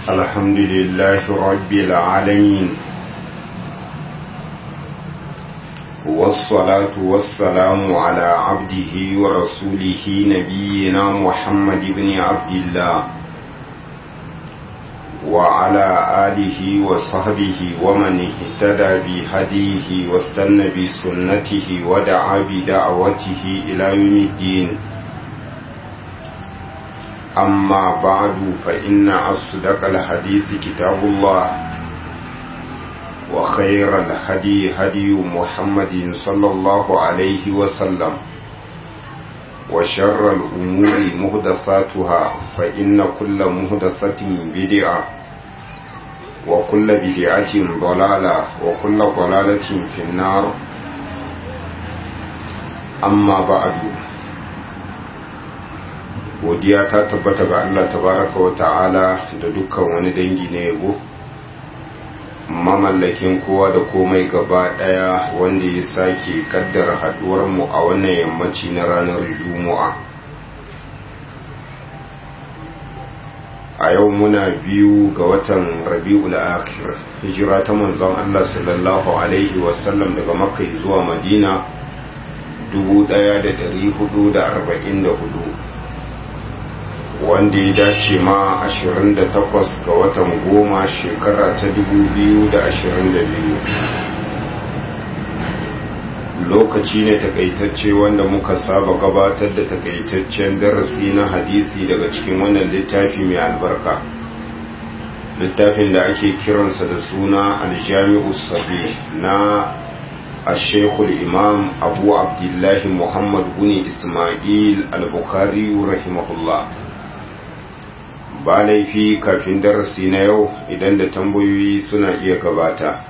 الحمد لله رب العالمين والصلاة والسلام على عبده ورسوله نبينا محمد بن عبد الله وعلى آله وصحبه ومن اهتدى بهديه واستنى بسنته ودعا بدعوته إلى يوم الدين أما بعد فإن أصدق الحديث كتاب الله وخير الهدي هدي محمد صلى الله عليه وسلم وشر الأمور مهدثاتها فإن كل مهدثة بدعة وكل بدعة ضلالة وكل ضلالة في النار أما بعد godiya ta tabbata ga Allah tabaraka wa ta'ala da dukkan wani dangi na yabo mamallakin kowa da komai gaba daya wanda ya sake kaddara haduwar mu a wannan yammaci na ranar juma'a a yau muna biyu ga watan rabi'ul akhir hijira ta manzon Allah sallallahu alaihi wasallam daga makka zuwa madina 1444 wanda ya dace ma 28 ga watan goma shekara ta 2022 lokaci ne takaitacce wanda muka saba gabatar da takaitaccen darasi na hadisi daga cikin wannan littafi mai albarka littafin da ake kiransa da suna aljami'u sabi na ashekul imam abu abdullahi muhammad guni ismail al-bukhari rahimahullah ba laifi kafin darasi na yau idan da tambayoyi suna iya gabata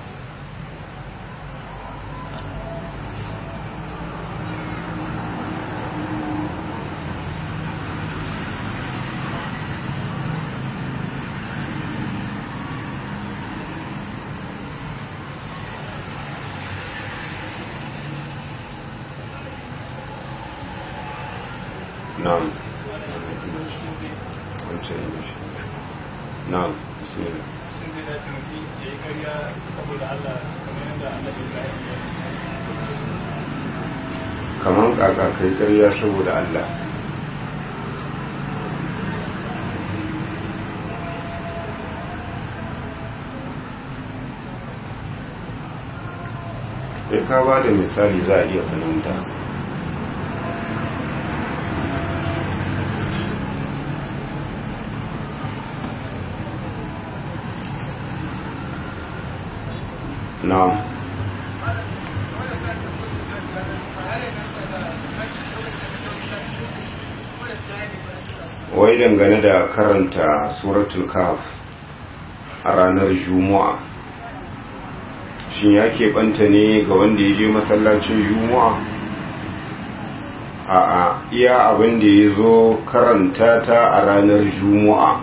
na'am na'am bismillah sun zai dace mutum ya yi karya saboda Allah kamar yadda Allah ya bayan ya kaman kaka kai ƙarya saboda Allah sai ka ba da misali za a iya fahimta na'am wai dangane da karanta suratul kaf a ranar juma'a shin ya keɓanta ne ga wanda ya je masallacin juma'a a'a iya abin da ya zo karanta ta a ranar juma'a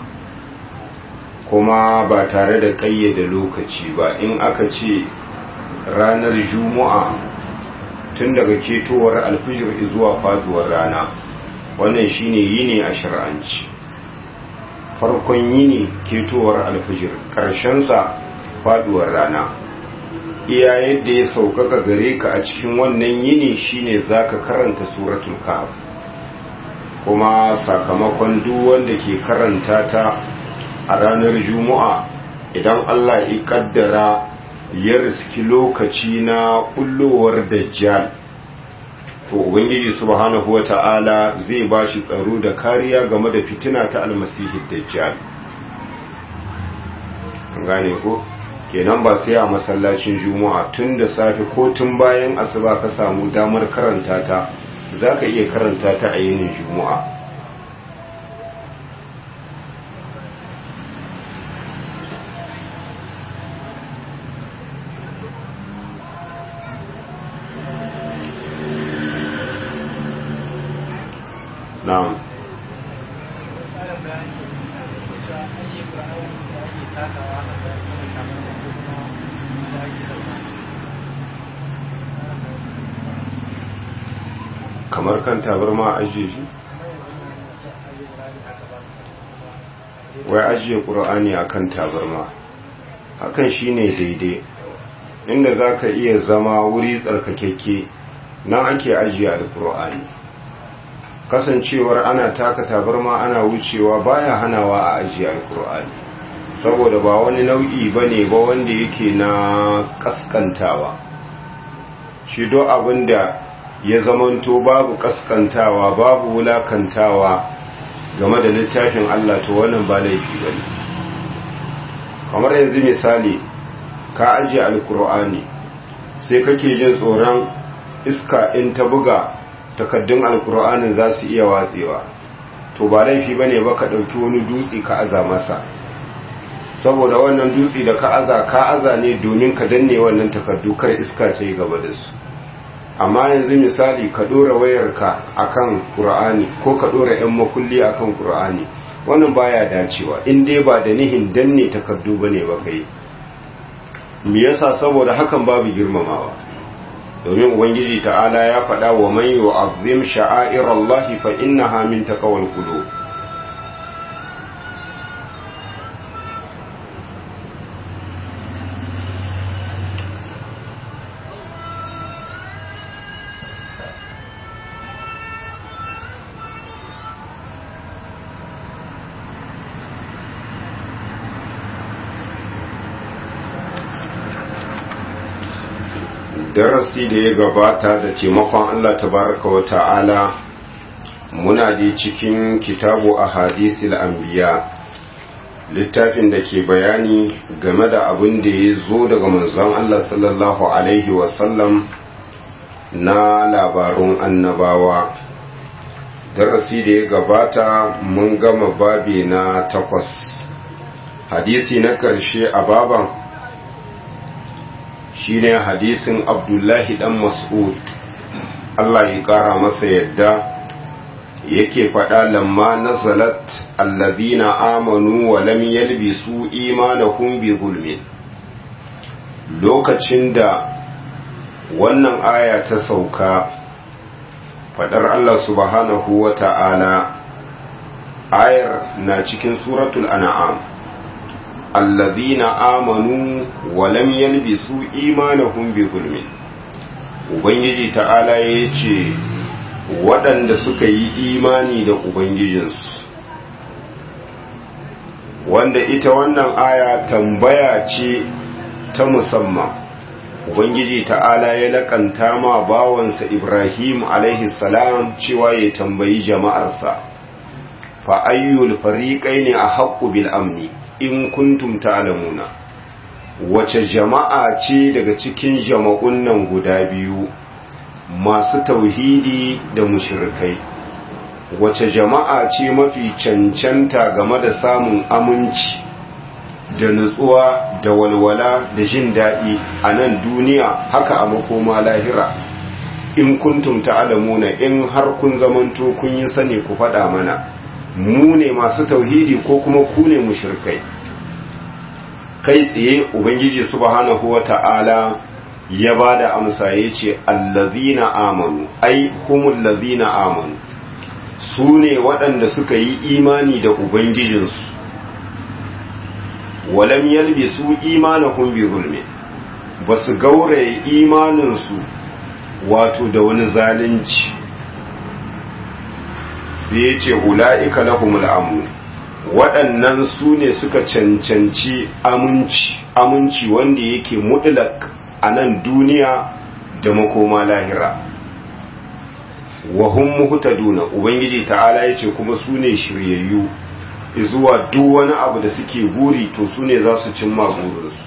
kuma ba tare da ƙayyade lokaci ba in aka ce ranar juma'a tun daga ketowar alfijir zuwa faduwar rana wannan shine yini a shir'anci farkon yini ketowar alfijir ƙarshensa faduwar rana iya yadda ya sauƙaƙa gare ka a cikin wannan yini shine zaka karanta suratul kahf kuma sakamakon duk wanda ke karanta ta a ranar juma'a idan Allah ya kaddara ya riski lokaci na kullowar dajjal to ubangiji subhanahu wata'ala zai bashi tsaro da kariya game da fitina ta almasihi dajjal gane ko kenan ba sai a masallacin juma'a tun da safe ko tun bayan asuba ka samu damar karanta ta zaka iya karanta ta a yinin juma'a na'am ƙarin bayani da cewa ake ƙura'an da ake takawa a da kuma kamar da kuma da ake ɗauka kamar kan tabarma a ajiye shi kamar yanzu na ce aje ƙura'an haka ba wai ajiye ƙur'ani akan tabarma hakan shine daidai inda za ka iya zama wuri tsarkakekke nan ake ajiye alƙur'ani kasancewar ana taka tabarma ana wucewa baya hanawa a ajiye alƙur'ani saboda ba wani nau'i ba ne ba wanda yake na kaskantawa shi do abinda ya zamanto babu kaskantawa babu wulakantawa game da littafin Allah to wannan ba laifi bane kamar yanzu misali ka ajiye alkur'ani sai kake jin tsoron iska in ta buga takaddun alkur'anin za su iya watsewa to ba laifi bane ba ka ɗauki wani dutse ka aza masa saboda wannan dutse da ka aza ka aza ne domin ka danne wannan takardu kar iska ta yi gaba da su amma yanzu misali ka dora wayarka akan qur'ani ko ka dora yan makulli akan qur'ani wannan baya dacewa in dai ba da nihin danne takardu bane ba kai me yasa saboda hakan babu girmamawa domin ubangiji ta'ala ya faɗa wa man yu'azzim sha'airallahi fa innaha min taqwal qulub darasi da ya gabata da taimakon Allah tabaraka wa ta'ala muna da cikin kitabu a hadisil anbiya littafin da ke bayani game da abin da ya zo daga manzon Allah sallallahu alaihi wasallam na labarun annabawa darasi da ya gabata mun gama babi na takwas hadisi na ƙarshe a baban shine hadisin abdullahi dan mas'ud Allah ya kara masa yadda yake faɗa lamma nazalat allazina amanu wa lam yalbisu imanahum bi zulmin lokacin da wannan aya ta sauka faɗar Allah subhanahu wa ta'ala ayar na cikin suratul an'am الذين آمنوا ولم يلبسوا إيمانهم بظلم Ubangiji ta'ala ya ce waɗanda suka yi imani da Ubangijinsu wanda ita wannan aya tambaya ce ta musamman Ubangiji ta'ala ya laƙanta ma bawansa Ibrahim alaihi salam cewa ya tambayi jama'arsa fa ayyul fariƙai ne a haƙƙu bil amni in kuntum ta'lamuna wace jama'a ce daga cikin jama'un nan guda biyu masu tauhidi da mushrikai wace jama'a ce mafi cancanta game da samun aminci da nutsuwa da walwala da jin daɗi a nan duniya haka a makoma lahira in kuntum ta'lamuna in har kun zamanto kun yi sani ku faɗa mana mu ne masu tauhidi ko kuma ku ne mushrikai kai tsaye ubangiji subhanahu wata'ala ya bada amsa yace allazina amanu ai humul lazina amanu su ne waɗanda suka yi imani da ubangijinsu walam yalbisu imanahum bi zulmi basu gauraye imaninsu wato da wani zalunci sai ya ce ula'ika lahumul amu waɗannan su ne suka cancanci aminci aminci wanda yake mutlak a nan duniya da makoma lahira wa hum muhtaduna ubangiji ta'ala yace kuma su ne shiryayyu zuwa duk wani abu da suke buri to su ne za su cimma burinsu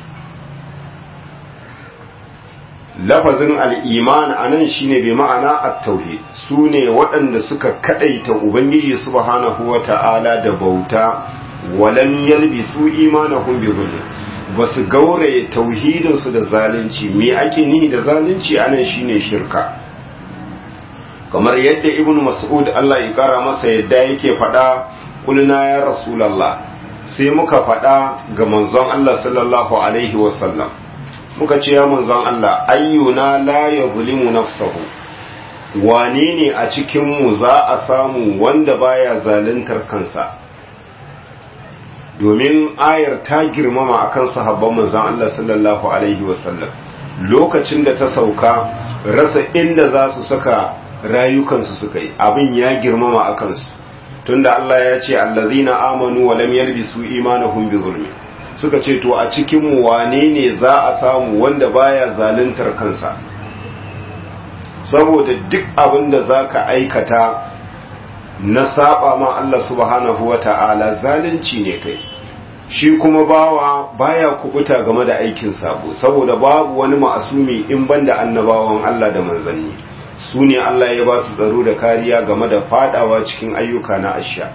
lafazin al'iman a nan shi ne bai ma'ana a tauhid su ne waɗanda suka kaɗaita ubangiji subhanahu wa ta'ala da bauta walan yalbi su imanahum bi zulm ba su gauraye tauhidinsu da zalunci me ake nihi da zalunci a nan shi ne shirka kamar yadda ibn mas'ud Allah ya kara masa yadda yake faɗa kulna ya rasulallah sai muka faɗa ga manzon Allah sallallahu alaihi wasallam muka ce ya manzon Allah ayyuna la yuzlimu nafsahu wane ne a cikin mu za a samu wanda baya zaluntar kansa domin ayar ta girmama akan sahabban manzon Allah sallallahu alaihi wasallam lokacin da ta sauka rasa inda za su saka rayukansu suka yi abin ya girmama a kansu tunda Allah ya ce allazina amanu wa lam yalbisu imanahum bi zulmi suka ce to a cikin mu wane ne za a samu wanda baya zaluntar kansa saboda duk abin da zaka aikata na saba ma Allah subhanahu wata'ala zalunci ne kai shi kuma bawa baya kubuta game da aikin sabo saboda babu wani ma'asumi in banda annabawan Allah da manzanni su ne Allah ya ba su tsaro da kariya game da fadawa cikin ayyuka na asha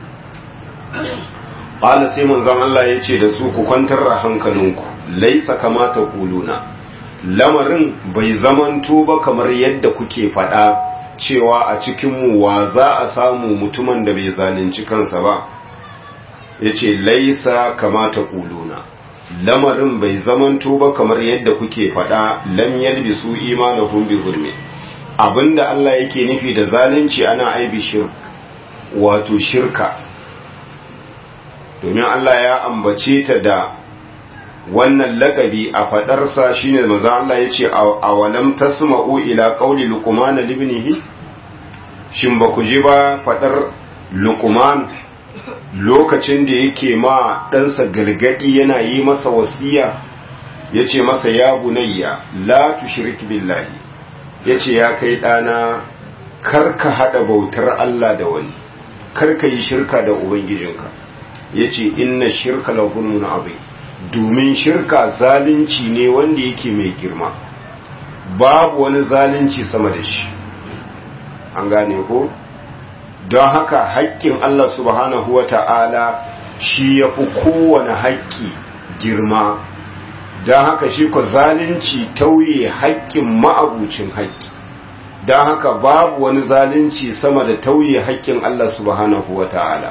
ƙala sai manzan Allah ya ce da su ku kwantar da hankalinku laisa kamata kuluna lamarin bai zamanto ba kamar yadda kuke faɗa cewa a cikinmu wa za a samu mutumin da bai zalunci kansa ba ya ce laisa kamata kuluna lamarin bai zamanto ba kamar yadda kuke faɗa lam yalbisu imanahum bi zulmi abinda Allah yake nufi da zalunci ana aibi shirk wato shirka domin Allah ya ambace ta da wannan lakabi a fadarsa shine manzo Allah yace awalam tasma'u ila qawli luqman libnihi shin ba ku ji ba fadar luqman lokacin da yake ma ɗansa galgadi yana yi masa wasiya yace masa ya bunayya la tushrik billahi ya ce ya kai ɗana karka haɗa bautar Allah da wani karka yi shirka da Ubangijinka ya ce inna shirka la zulmun azim domin shirka zalunci ne wanda yake mai girma babu wani zalunci sama da shi an gane ko don haka haƙƙin Allah subhanahu wa ta'ala shi ya fi kowane haƙƙi girma don haka shi ko zalunci tauye haƙƙin ma'abucin haƙƙi don haka babu wani zalunci sama da tauye haƙƙin Allah subhanahu wa ta'ala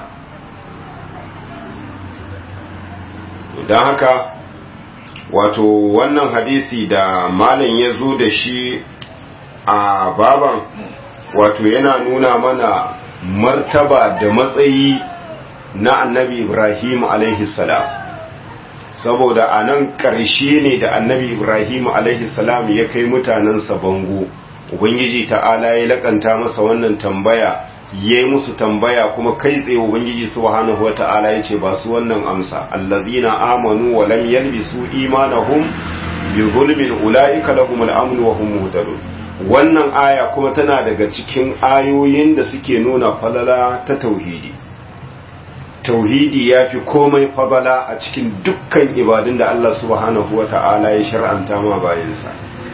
don haka wato wannan hadisi da malam ya zo da shi a baban wato yana nuna mana martaba da matsayi na annabi ibrahim alaihi salam saboda a nan ƙarshe ne da annabi ibrahim salam ya kai mutanensa bango ubangiji ta'ala ya lakanta masa wannan tambaya ya yi musu tambaya kuma kai tsaye ubangiji subhanahu wata'ala ya ce ba su wannan amsa allazina amanu wa lam yalbisu imanahum bi zulmin ulaika lahum al-amn wa hum muhtadun wannan aya kuma tana daga cikin ayoyin da suke nuna falala ta tauhidi tauhidi ya fi komai fadala a cikin dukkan ibadun da Allah subhanahu wa ta'ala ya shar'anta ma bayansa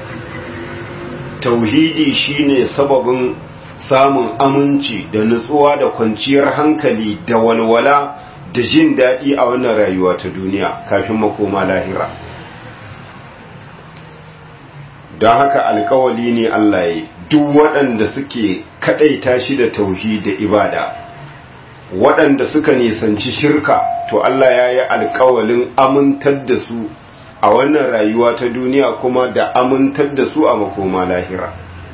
tauhidi shine sababin samun aminci da nutsuwa da kwanciyar hankali da walwala da jin daɗi a wannan rayuwa ta duniya kafin makoma lahira don haka alkawali ne Allah ya duk waɗanda suke kaɗaita shi da tauhidi da ibada waɗanda suka nisanci shirka to Allah ya yi alkawalin amintar da su a wannan rayuwa ta duniya kuma da amintar da su a makoma lahira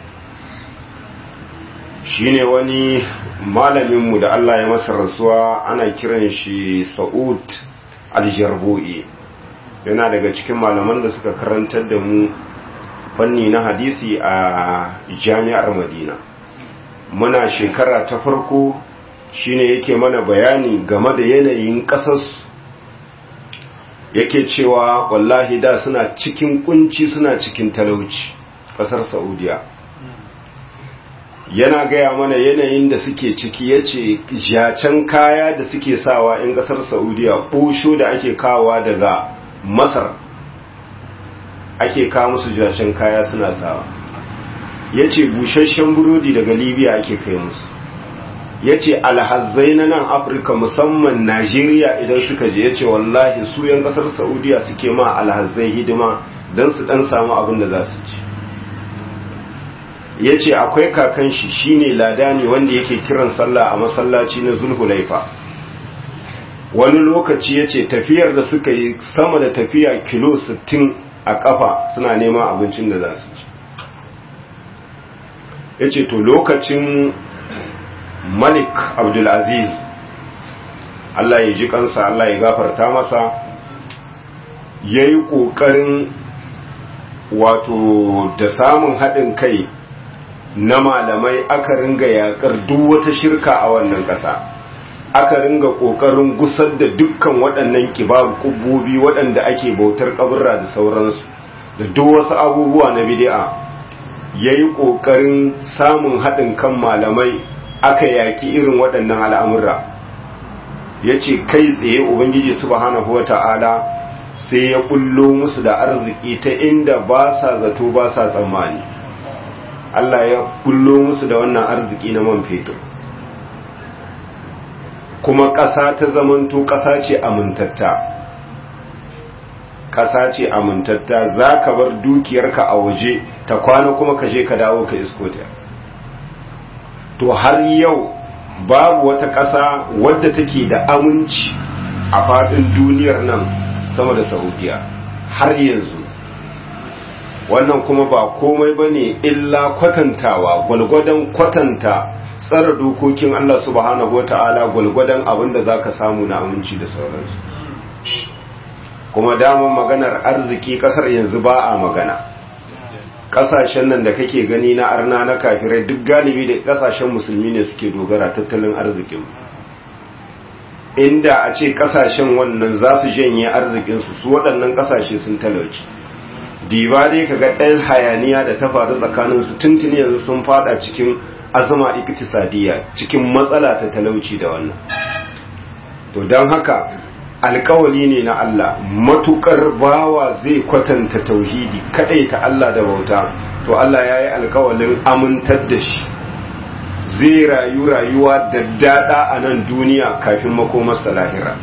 shine wani malaminmu da Allah ya masa rasuwa ana kiran shi sa'ud aljarbu'i yana daga cikin malaman da suka karantar da mu fanni na hadisi a jami'ar madina muna shekara ta farko shine yake mana bayani game da yanayin ƙasarsu yake cewa wallahi da suna cikin kunci suna cikin talauci ƙasar saudiya yana gaya mana yanayin da suke ciki ya ce jacen kaya da suke sawa in ƙasar saudiya ɓosho da ake kawa daga masar ake kawo musu jacen kaya suna sawa ya ce busasshen burodi daga libya ake kai musu ya ce alhazzai na nan afirka musamman najeriya idan suka je ya ce wallahi su yan kasar saudiya suke ma alhazzai hidima don su dan samu abin da za su ci ya ce akwai kakan shi shine lada ne wanda yake kiran sallah a masallaci na zulhulaifa wani lokaci ya ce tafiyar da suka yi sama da tafiya kilo 60 a kafa suna neman abincin da za su ci ya ce to lokacin malik abdulaziz Allah ya ji kansa Allah ya gafarta masa ya yi ƙoƙarin wato da samun haɗin kai na malamai aka ringa yaƙar duk wata shirka a wannan ƙasa aka ringa ƙoƙarin gusar da dukkan waɗannan kibar ƙubbobi waɗanda ake bautar ƙaburra da sauransu da duk wasu abubuwa na bid'a ya yi ƙoƙarin samun haɗin kan malamai aka yaƙi irin waɗannan al'amura ya ce kai tsaye ubangiji subhanahu wa ta'ala sai ya ƙullo musu da arziki ta inda ba sa zato ba sa tsammani Allah ya ƙullo musu da wannan arziki na man fetur kuma ƙasa ta zamanto ƙasa ce amintatta ƙasa ce amintatta za ka bar dukiyarka a waje ta kwana kuma ka je ka dawo ka isko ta to har yau babu wata ƙasa wadda take da aminci a faɗin duniyar nan sama da saudiya har yanzu wannan kuma ba komai ba ne illa kwatantawa gwalgwadon kwatanta tsara dokokin Allah subhanahu wata'ala gwalgwadon abin da za ka samu na aminci da sauransu kuma damar maganar arziki kasar yanzu ba a magana kasashen nan da kake gani na arna na kafirai duk galibi da kasashen musulmi ne suke dogara tattalin arzikin inda a ce kasashen wannan za su janye arzikinsu su waɗannan kasashe sun talauci diba dai ka ga ɗan hayaniya da ta faru tsakaninsu tuntuni yanzu sun fada cikin azama iktisadiyya cikin matsala ta talauci da wannan to don haka alkawali ne na Allah matukar bawa zai kwatanta tauhidi kadai ta Allah da bauta to Allah ya yi alkawalin amintar da shi zai rayu rayuwa da dada a nan duniya kafin makomarsa lahira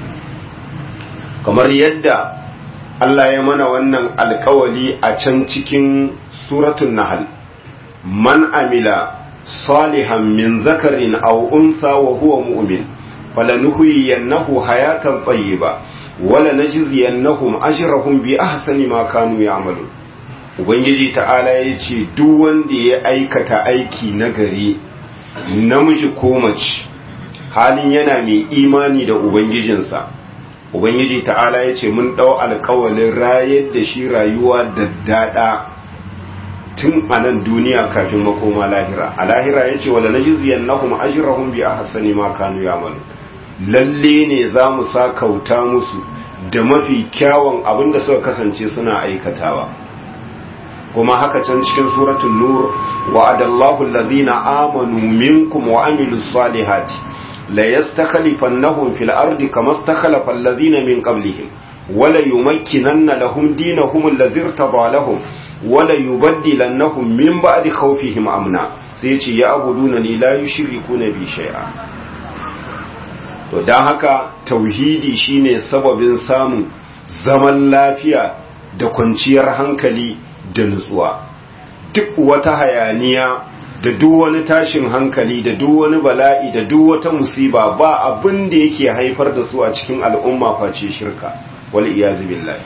kamar yadda Allah ya mana wannan alkawali a can cikin suratun nahal man amila salihan min zakarin aw unsa wa huwa mu'min falanuhyiyannahu hayatan tayyiba wala najziyannahum ajrahum bi ahsani ma kanu ya'malun ubangiji ta'ala yace duk wanda ya aikata aiki nagari namiji ko mace halin yana mai imani da ubangijinsa ubangiji ta'ala yace mun dau alƙawalin rayar da shi rayuwa da dada tun a nan duniya kafin makoma lahira a lahira yace wala najziyannahum ajrahum bi ahsani ma kanu ya'malun lalle ne za mu sa kauta musu da mafi kyawun abin da suka kasance suna aikatawa kuma haka can cikin suratul nur wa'adallahu allazina amanu minkum wa amilus salihati la yastakhlifannahum fil ardi kama istakhlafa allazina min qablihim wala yumakkinanna lahum dinahum allazi irtada lahum wala yubaddilannahum min ba'di khawfihim amna sai ce ya abuduna ni la yushrikuna bi shay'a to don haka tauhidi shine sababin samun zaman lafiya da kwanciyar hankali da nutsuwa duk wata hayaniya da duk wani tashin hankali da duk wani bala'i da duk wata musiba ba abin da yake haifar da su a cikin al'umma face shirka wal iyazu billahi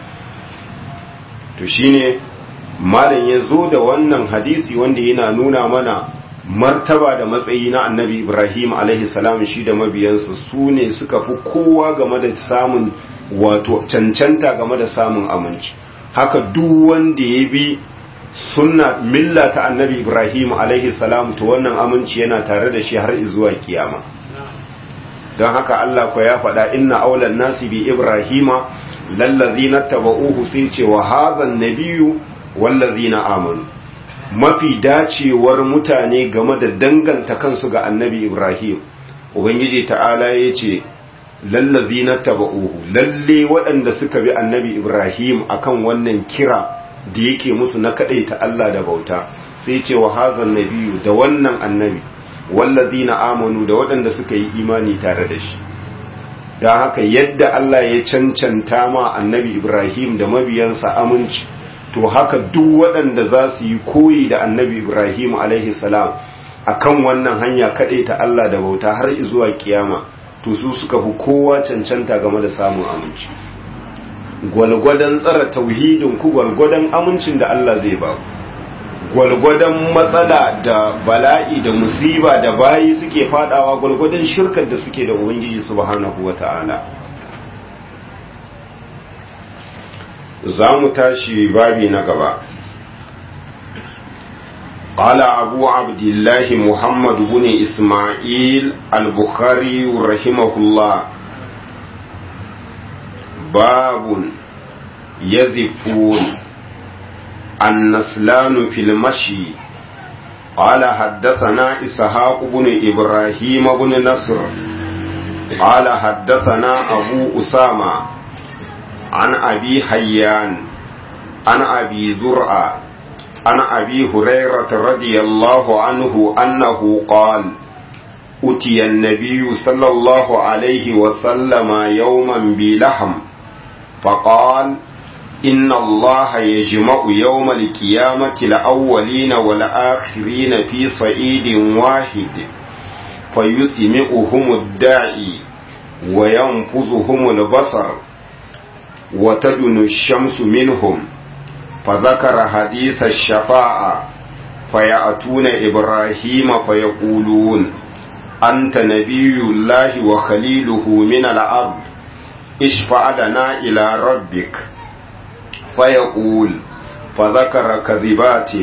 to shine malam ya zo da wannan hadisi wanda yana nuna mana martaba da matsayi na annabi ibrahim salam shi da mabiyansa su ne suka fi kowa game da samun wato cancanta game da samun aminci haka duk wanda ya bi sunna milla ta annabi ibrahim salam to wannan aminci yana tare da shi har zuwa kiyama don haka allah ko ya faɗa inna aulan nasi bi ibrahima lallazina taba'uhu sai ce wa hadhan nabiyyu wallazina amanu mafi dacewar mutane game da danganta kansu ga annabi Ibrahim Ubangiji ta'ala ya ce lallazi na taba'uhu lalle waɗanda suka bi annabi Ibrahim akan wannan kira da yake musu na kaɗaita Allah da bauta sai ce wa hazan nabiyu da wannan annabi wallazi na amanu da waɗanda suka yi imani tare da shi don haka yadda Allah ya cancanta ma annabi Ibrahim da mabiyansa aminci to haka duk waɗanda za su yi koyi da annabi ibrahim salam a kan wannan hanya kaɗai ta Allah da bauta har zuwa kiyama to su suka fi kowa cancanta game da samun aminci gwalgwadon tsara tauhidin ku gwalgwadon amincin da Allah zai ba gwalgwadon matsala da bala'i da musiba da bayi suke fadawa gwalgwadon shirkar da suke da ubangiji subhanahu wata'ala za mu tashi babi na gaba قال أبو عبد الله محمد بن إسماعيل البخاري رحمه الله باب يزفون النسلان في المشي قال حدثنا إسحاق بن إبراهيم بن نصر قال حدثنا أبو أسامة عن أبي حيان عن أبي زرعة عن أبي هريرة رضي الله عنه أنه قال أتي النبي صلى الله عليه وسلم يوما بلحم فقال إن الله يجمع يوم القيامة الأولين والآخرين في صعيد واحد فيسمعهم الداعي وينفذهم البصر وتدن الشمس منهم فذكر حديث الشفاعة فيأتون إبراهيم فيقولون أنت نبي الله وخليله من الأرض اشفع لنا إلى ربك فيقول فذكر كذباته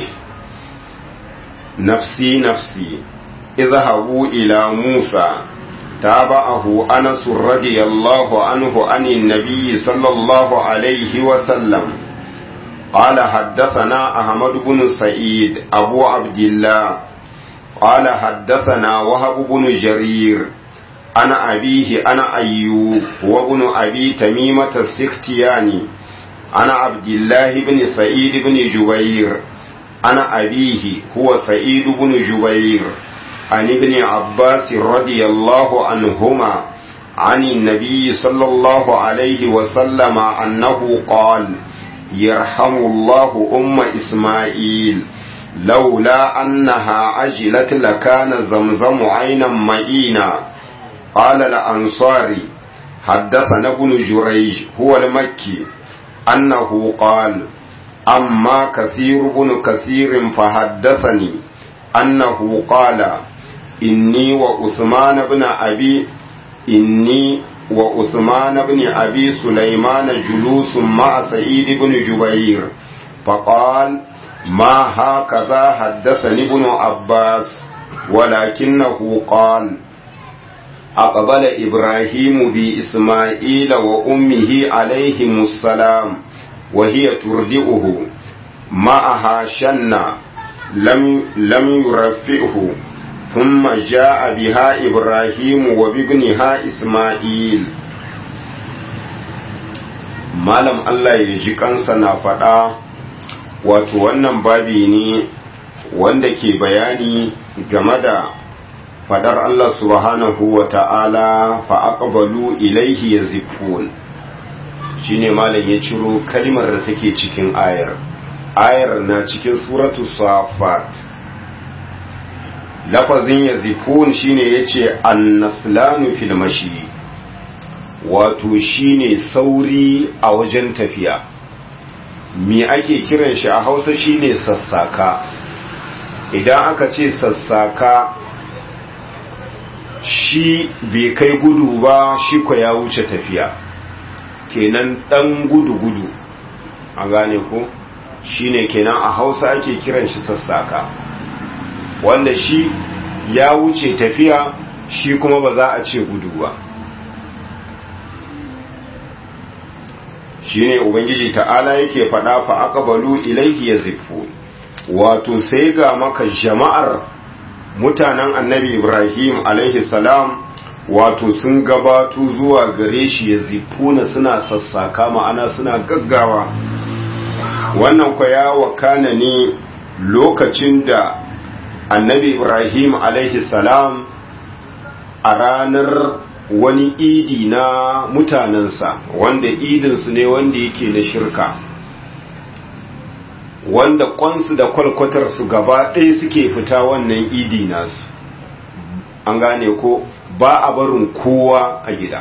نفسي نفسي اذهبوا إلى موسى تابعه أنس رضي الله عنه عن النبي صلى الله عليه وسلم قال حدثنا أحمد بن سعيد أبو عبد الله قال حدثنا وهب بن جرير أنا أبيه أنا أيوب وابن أبي تميمة السختياني أنا عبد الله بن سعيد بن جبير أنا أبيه هو سعيد بن جبير عن ابن عباس رضي الله عنهما عن النبي صلى الله عليه وسلم أنه قال يرحم الله أم إسماعيل لولا أنها عجلت لكان زمزم عينا معينا قال الأنصاري حدثنا ابن جريج هو المكي أنه قال أما كثير بن كثير فحدثني أنه قال إني وعثمان بن أبي إني وعثمان بن أبي سليمان جلوس مع سعيد بن جبير فقال ما هكذا حدثني ابن عباس ولكنه قال أقبل إبراهيم بإسماعيل وأمه عليهم السلام وهي ترضئه معها شنة لم, لم يرفئه ثم جاء بها إبراهيم وبابنها إسماعيل malam Allah ya ji kansa na faɗa wato wannan babi ne wanda ke bayani game da fadar Allah subhanahu wa ta'ala fa'aƙabalu ilaihi ya zifun shi ne malam ya ciro kalmar da take cikin ayar ayar na cikin suratu safat lafazin ya zifun shi ne ya ce annaslanu filmashi wato shi ne sauri a wajen tafiya me ake kiran shi a hausa shi ne sassaka idan aka ce sassaka shi bai kai gudu ba shi ko ya wuce tafiya kenan dan gudu-gudu a gane ko shine kenan a hausa ake kiran shi sassaka wanda shi ya wuce tafiya shi kuma ba za a ce gudu ba shine ubangiji ta'ala yake faɗa fa aqbalu ilayhi yazifun wato sai ga maka jama'ar mutanen annabi ibrahim alaihi salam wato sun gabato zuwa gare shi ya zifuna suna sassaka ma'ana suna gaggawa wannan kwa ya wakana ne lokacin da annabi ibrahim alaihi salam a ranar wani idi na mutanensa wanda idinsu ne wanda yake na shirka wanda kwansu da kwalkwatarsu gaba ɗaya suke fita wannan idi nasu an gane ko ba a barin kowa a gida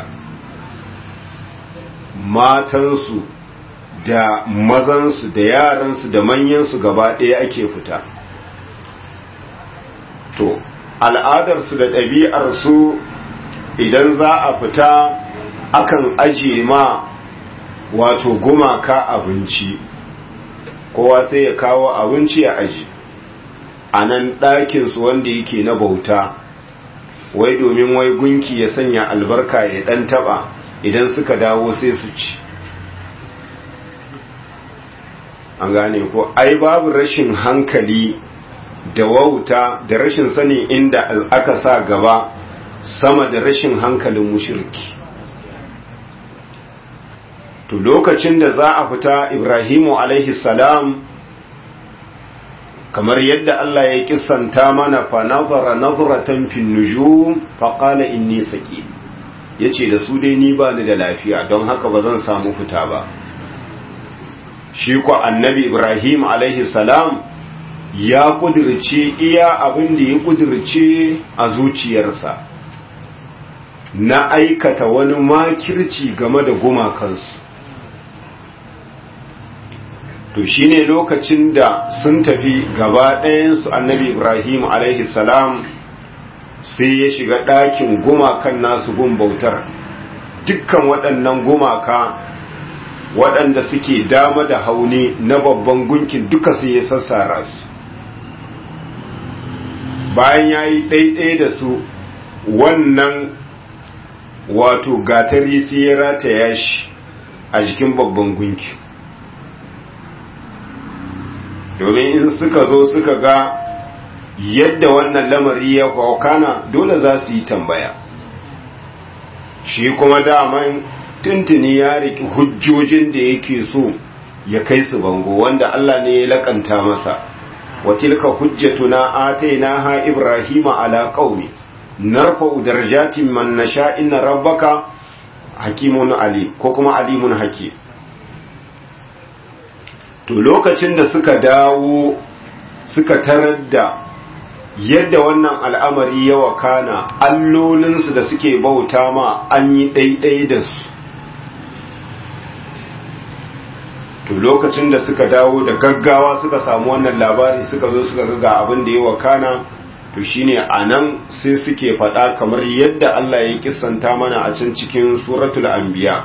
matansu da mazansu da yaransu da manyansu gaba ɗaya ake fita to al'adarsu da ɗabi'arsu idan za a fita akan ajiye ma wato gumaka abinci kowa sai ya kawo abinci ya aji a nan ɗakinsu wanda yake na bauta wai domin wai gunki ya sanya albarka ya ɗan taɓa idan suka dawo sai su ci an gane ko ai babu rashin hankali da wauta da rashin sani inda aka sa gaba sama da rashin hankalin mushirki to lokacin da za a fita ibrahimu alaihi salam kamar yadda Allah ya kissanta mana fa nazara nazratan fin nujum fa qala inni saqim yace da su dai ni ba ni da lafiya don haka ba zan samu fita ba shi ko annabi ibrahim alaihi salam ya kudirce iya abin da ya kudirce a zuciyarsa na aikata wani makirci game da gumakansu to shine lokacin da sun tafi gaba ɗayansu annabi ibrahim alaihi salam sai ya shiga ɗakin gumakan nasu gun bautar dukkan waɗannan gumaka waɗanda suke dama da hauni na babban gunkin duka sai ya sassara su bayan ya yi ɗaiɗai da su wannan wato gatari sai ya rataya shi a jikin babban gunki domin in suka zo suka ga yadda wannan lamari ya kwakana dole za su yi tambaya shi kuma daman tuntuni ya riki hujjojin da yake so ya kai su bango wanda Allah ne ya lakanta masa wa tilka hujjatuna atainaha ibrahima ala qaumi narfa'u darajatin man nasha inna rabbaka hakimun ali ko kuma alimun hakim to lokacin da suka dawo suka tarar da yadda wannan al'amari ya wakana allolinsu da suke bauta ma an yi ɗaiɗai da su to lokacin da suka dawo da gaggawa suka samu wannan labari suka zo suka ga abin da ya wakana to shine anan sai suke faɗa kamar yadda Allah ya kissanta mana a can cikin suratul anbiya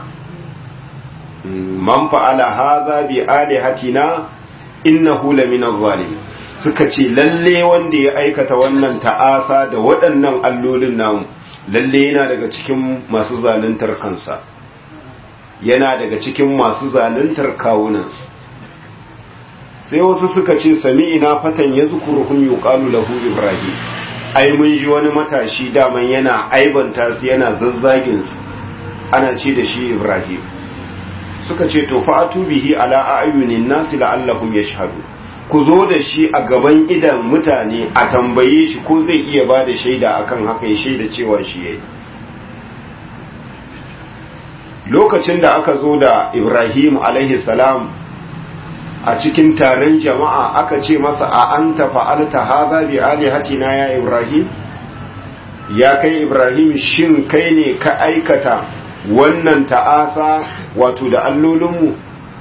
man fa'ala hadha bi alihatina innahu lamina zalimin suka ce lalle wanda ya aikata wannan ta'asa da waɗannan allolin namu lalle yana daga cikin masu zaluntar kansa yana daga cikin masu zaluntar kawunansu sai wasu suka ce sami ina fatan ya zukuruhun yuqalu lahu ibrahim ai mun ji wani matashi daman yana aibanta su yana zazzagin su ana ce da shi ibrahim suka ce to fa'atu bihi ala ayunin nasi la'allahum yashhadu ku zo da shi a gaban idan mutane a tambaye shi ko zai iya ba da shaida akan haka ya shaida cewa shi yayi lokacin da aka zo da ibrahim alaihi salam a cikin taron jama'a aka ce masa a an fa'alta haza bi alihatina ya ibrahim ya kai ibrahim shin kai ne ka aikata wannan ta'asa wato da allolinmu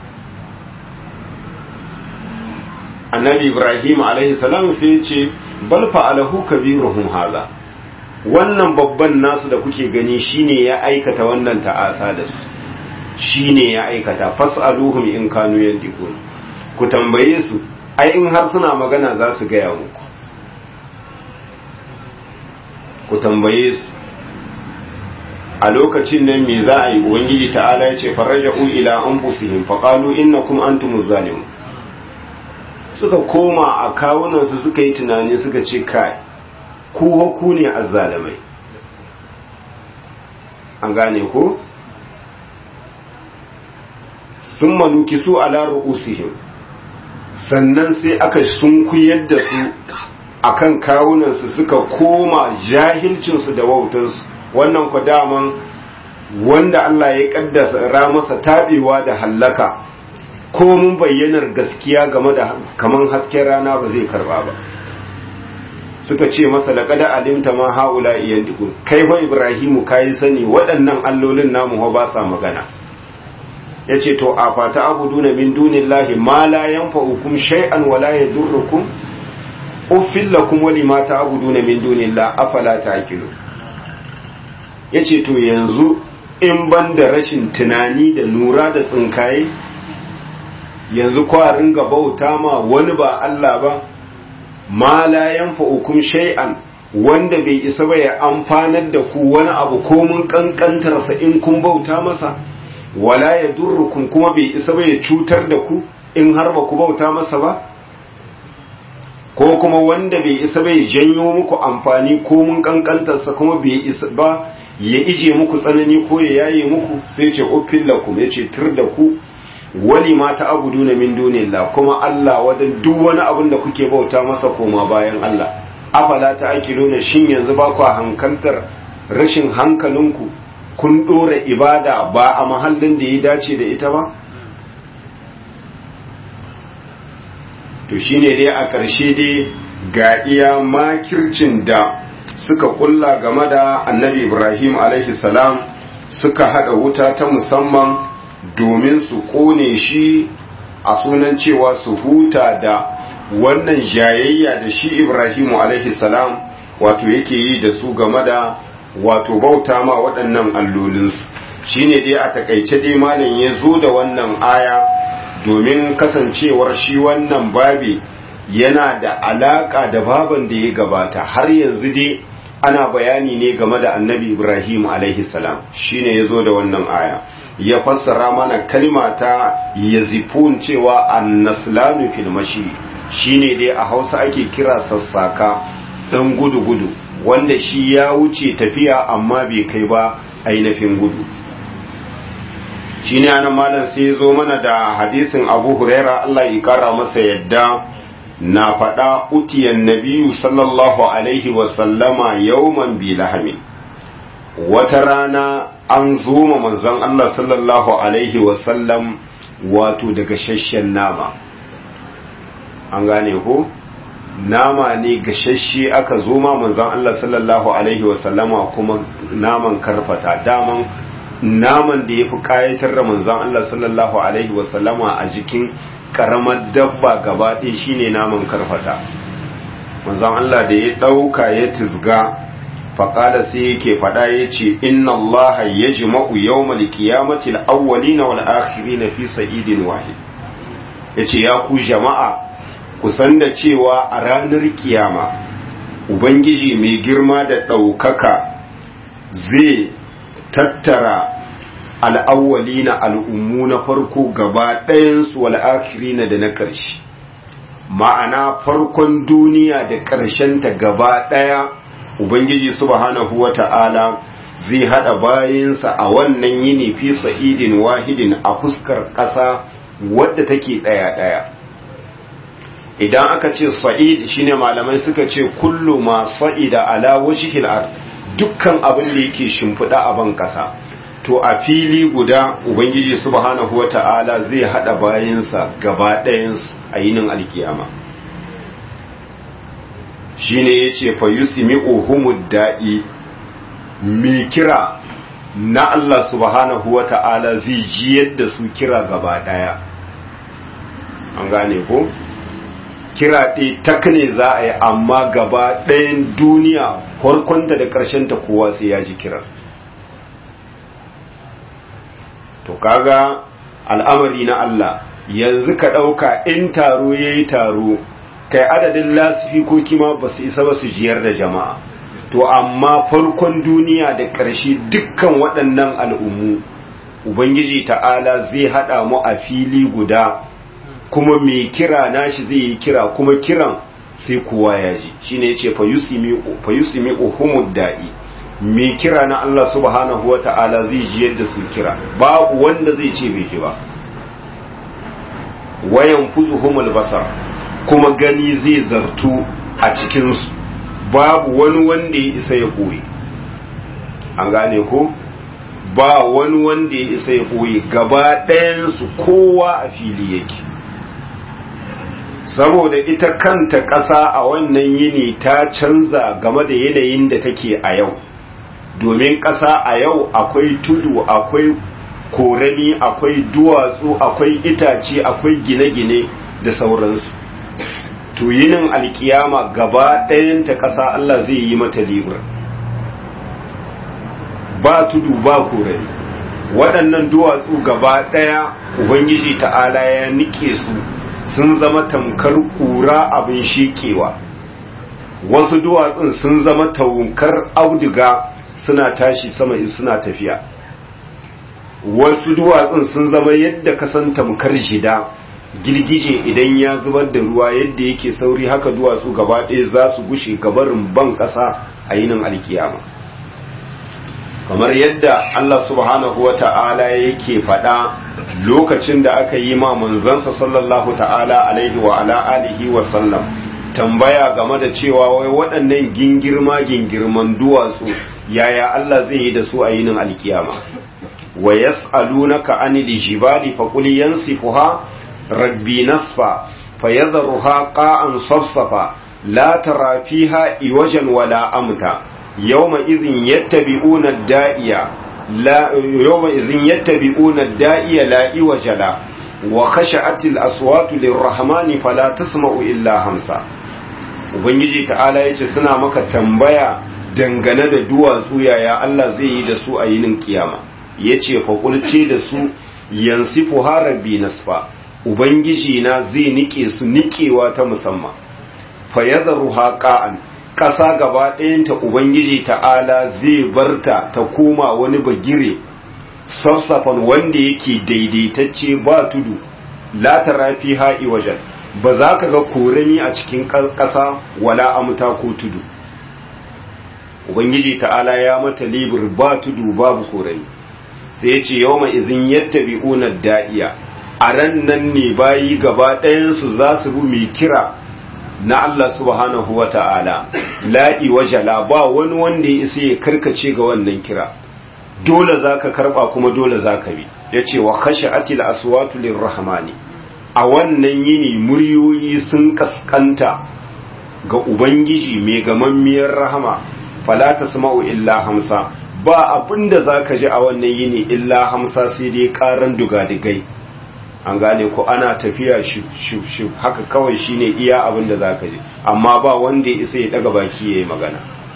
annabi ibrahim alaihi salam sai ce bal fa'alahu kabiruhum haza wannan babban nasu da kuke gani shine ya aikata wannan ta'asa da su shine ya aikata fas'aluhum in kanu yandiqun ku tambaye su ai in har suna magana za su gaya muku ku tambaye su a lokacin nan me za a yi ubangiji ta'ala ya ce faraja'u ila anfusihim faqalu innakum antumuz zalimun suka koma a kawunansu suka yi tunani suka ce kai ku ku ne azzalamai an gane ko sun manuki su ala ru'usihim sannan sai aka sunkuyar da su akan kawunansu suka koma jahilcinsu da wautansu wannan ku daman wanda Allah ya kaddasa masa tabewa da hallaka ko mun bayyanar gaskiya game da kaman hasken rana ba zai karba ba suka ce masa laqad alimta ma haula yandiku kai fa ibrahimu kai sani waɗannan allolin namu ba sa magana yace to a fata abuduna min dunillahi ma la yanfa'ukum shay'an wa la yadurrukum uffil lakum wa lima ta'buduna min dunillah afala ta'qilu yace to yanzu in ban da rashin tunani da nura da tsinkaye yanzu kwa ringa bauta ma wani ba Allah ba ma la yanfa'ukum shay'an wanda bai isa ba ya amfanar da ku wani abu ko mun kankantarsa in kun bauta masa wala ya durrukum kuma bai isa ba ya cutar da ku in har ba ku bauta masa ba ko kuma wanda bai isa ba ya janyo muku amfani ko mun kankantarsa kuma bai isa ba ya ije muku tsanani ko ya yaye muku sai ce uffin lakum ya ce tur da ku wali ma ta abudu na min dunillah kuma Allah wadan duk wani abin da kuke bauta masa koma bayan Allah afala ta akiluna shin yanzu ba ku hankantar rashin hankalinku kun dora ibada ba a mahallin da ya dace da ita ba to shine dai a ƙarshe dai ga iya makircin da suka kulla game da annabi ibrahim alaihi salam suka hada wuta ta musamman domin su kone shi a sunan cewa su huta da wannan jayayya da shi ibrahimu alaihi salam wato yake yi da su game da wato bauta ma waɗannan allolinsu shine dai a takaice dai malam ya zo da wannan aya domin kasancewar shi wannan babi yana da alaka da baban da ya gabata har yanzu dai ana bayani ne game da annabi ibrahim alaihi salam shine ya zo da wannan aya ya fassara mana kalma ta yazifun cewa annaslanu fil mashi shine dai a hausa ake kira sassaka dan gudu-gudu wanda shi ya wuce tafiya amma bai kai ba ainihin gudu shine anan malam sai ya zo mana da hadisin abu huraira allah ya kara masa yadda na faɗa utiyan nabiyu sallallahu alaihi wasallama yawman bi lahamin wata rana an zoma manzon Allah sallallahu alaihi wasallam wato daga shashen nama an gane ko nama ne gashashe aka zoma manzon Allah sallallahu alaihi wasallama kuma naman karfata daman naman da ya fi kayatar da manzon Allah sallallahu alaihi wasallama a jikin karamar dabba gaba ɗaya shine naman karfata manzon Allah da ya ɗauka ya tizga faƙada sai yake faɗa ya ce inna Allah ya jima'u yau malikiyamatil awwali na wal'akiri na fi sa'idin wahid ya ce ya ku jama'a kusan da cewa a ranar kiyama ubangiji mai girma da ɗaukaka zai tattara al'awwali na al'ummu na farko gaba ɗayansu wal'akiri na da na ƙarshe ma'ana farkon duniya da ƙarshenta gaba ɗaya Ubangiji subhanahu wa ta'ala zai haɗa bayansa a wannan yini fi sa'idin wahidin a fuskar ƙasa wadda take ɗaya-ɗaya. Idan aka ce sa'id shine malamai suka ce kullu ma sa'ida ala wajhil ard dukkan abin da yake shimfiɗa a ban ƙasa. To a fili guda Ubangiji subhanahu wa ta'ala zai haɗa bayansa gaba ɗayansu a yinin alkiyama. shine yace fa yusmi'u humud da'i mi kira na Allah subhanahu wata'ala zai ji yadda su kira gaba daya an gane ko kira ɗi takne za a yi amma gaba ɗayan duniya farkonta da ta kowa sai ya ji kira to kaga al'amari na Allah yanzu ka ɗauka in taro ya yi taro kai adadin lasifikoki ma ba su isa ba su jiyar da jama'a to amma farkon duniya da ƙarshe dukkan waɗannan al'ummu ubangiji ta'ala zai haɗa mu a fili guda kuma mai kira nashi zai yi kira kuma kiran sai kowa ya ji shine yace fa yusimi uhumud da'i mai kira na Allah subhanahu wa ta'ala zai ji yadda su kira babu wanda zai ce bai ji ba wayan fuzuhumul basar kuma gani zai zartu a cikinsu babu wani wanda ya isa ya ɓoye an gane ko ba wani wanda ya isa ya ɓoye gaba ɗayansu kowa a fili yake saboda ita kanta ƙasa a wannan yini ta canza game da yanayin da take a yau domin ƙasa a yau akwai tudu akwai korami akwai duwatsu akwai itace akwai gine-gine da sauransu to yinin alkiyama gaba ɗayanta ƙasa Allah zai yi mata libur ba tudu ba korai waɗannan duwatsu gaba ɗaya ubangiji ta'ala ya nike su sun zama tamkar ƙura abin shekewa wasu duwatsun sun zama taukar auduga suna tashi sama in suna tafiya wasu duwatsun sun zama yadda kasan tamkar jida girgije idan ya zubar da ruwa yadda yake sauri haka duwatsu gaba ɗaya za su gushe gabarin ban ƙasa a yinin alkiyama kamar yadda Allah subhanahu wa ta'ala yake faɗa lokacin da aka yi ma manzansa sallallahu ta'ala alaihi wa ala alihi wa sallam tambaya game da cewa wai waɗannan gingirma gingirman duwatsu yaya Allah zai yi da su a yinin alkiyama wa yas'alunaka anil jibali faqul yansifuha rabbi nasfa fayadharuha qa'an safsafa la tara fiha iwajan wala amta yawma idhin yattabi'una ad-da'iya la yawma idhin yattabi'una ad-da'iya la iwajala wa khasha'atil aswatu lirrahmani fala tasma'u illa hamsa ubangiji ta'ala yace suna maka tambaya dangane da duwatsu yaya Allah zai yi da su a yinin kiyama yace fakulce da su yansifu harabi nasfa ubangiji na zai nike su nikewa ta musamman fa yadharuha qa'an ƙasa gaba ɗayanta ubangiji ta'ala zai barta ta koma wani bagire sassafan wanda yake daidaitacce ba tudu la tarafi ha'i wajen ba za ka ga korami a cikin ƙasa wala amuta ko tudu ubangiji ta'ala ya mata libir ba tudu babu korami sai ya ce yau mai izin yadda bi'unar da'iya a ran nan ne bayi gaba ɗayansu za su bi mai kira na Allah subhanahu wa ta'ala la'i wajala ba wani wanda ya isa ya karkace ga wannan kira dole za ka karɓa kuma dole za ka bi ya ce wa kashe atil aswatu lirrahmani a wannan yini muryoyi sun kaskanta ga ubangiji mai gamammiyar rahama fala tasma'u illa hamsa ba abinda zaka ji a wannan yini illa hamsa sai dai karan dugadigai an gane ko ana tafiya shif shif haka kawai shine iya abinda zaka ji amma ba wanda ya isa ya daga baki yayi magana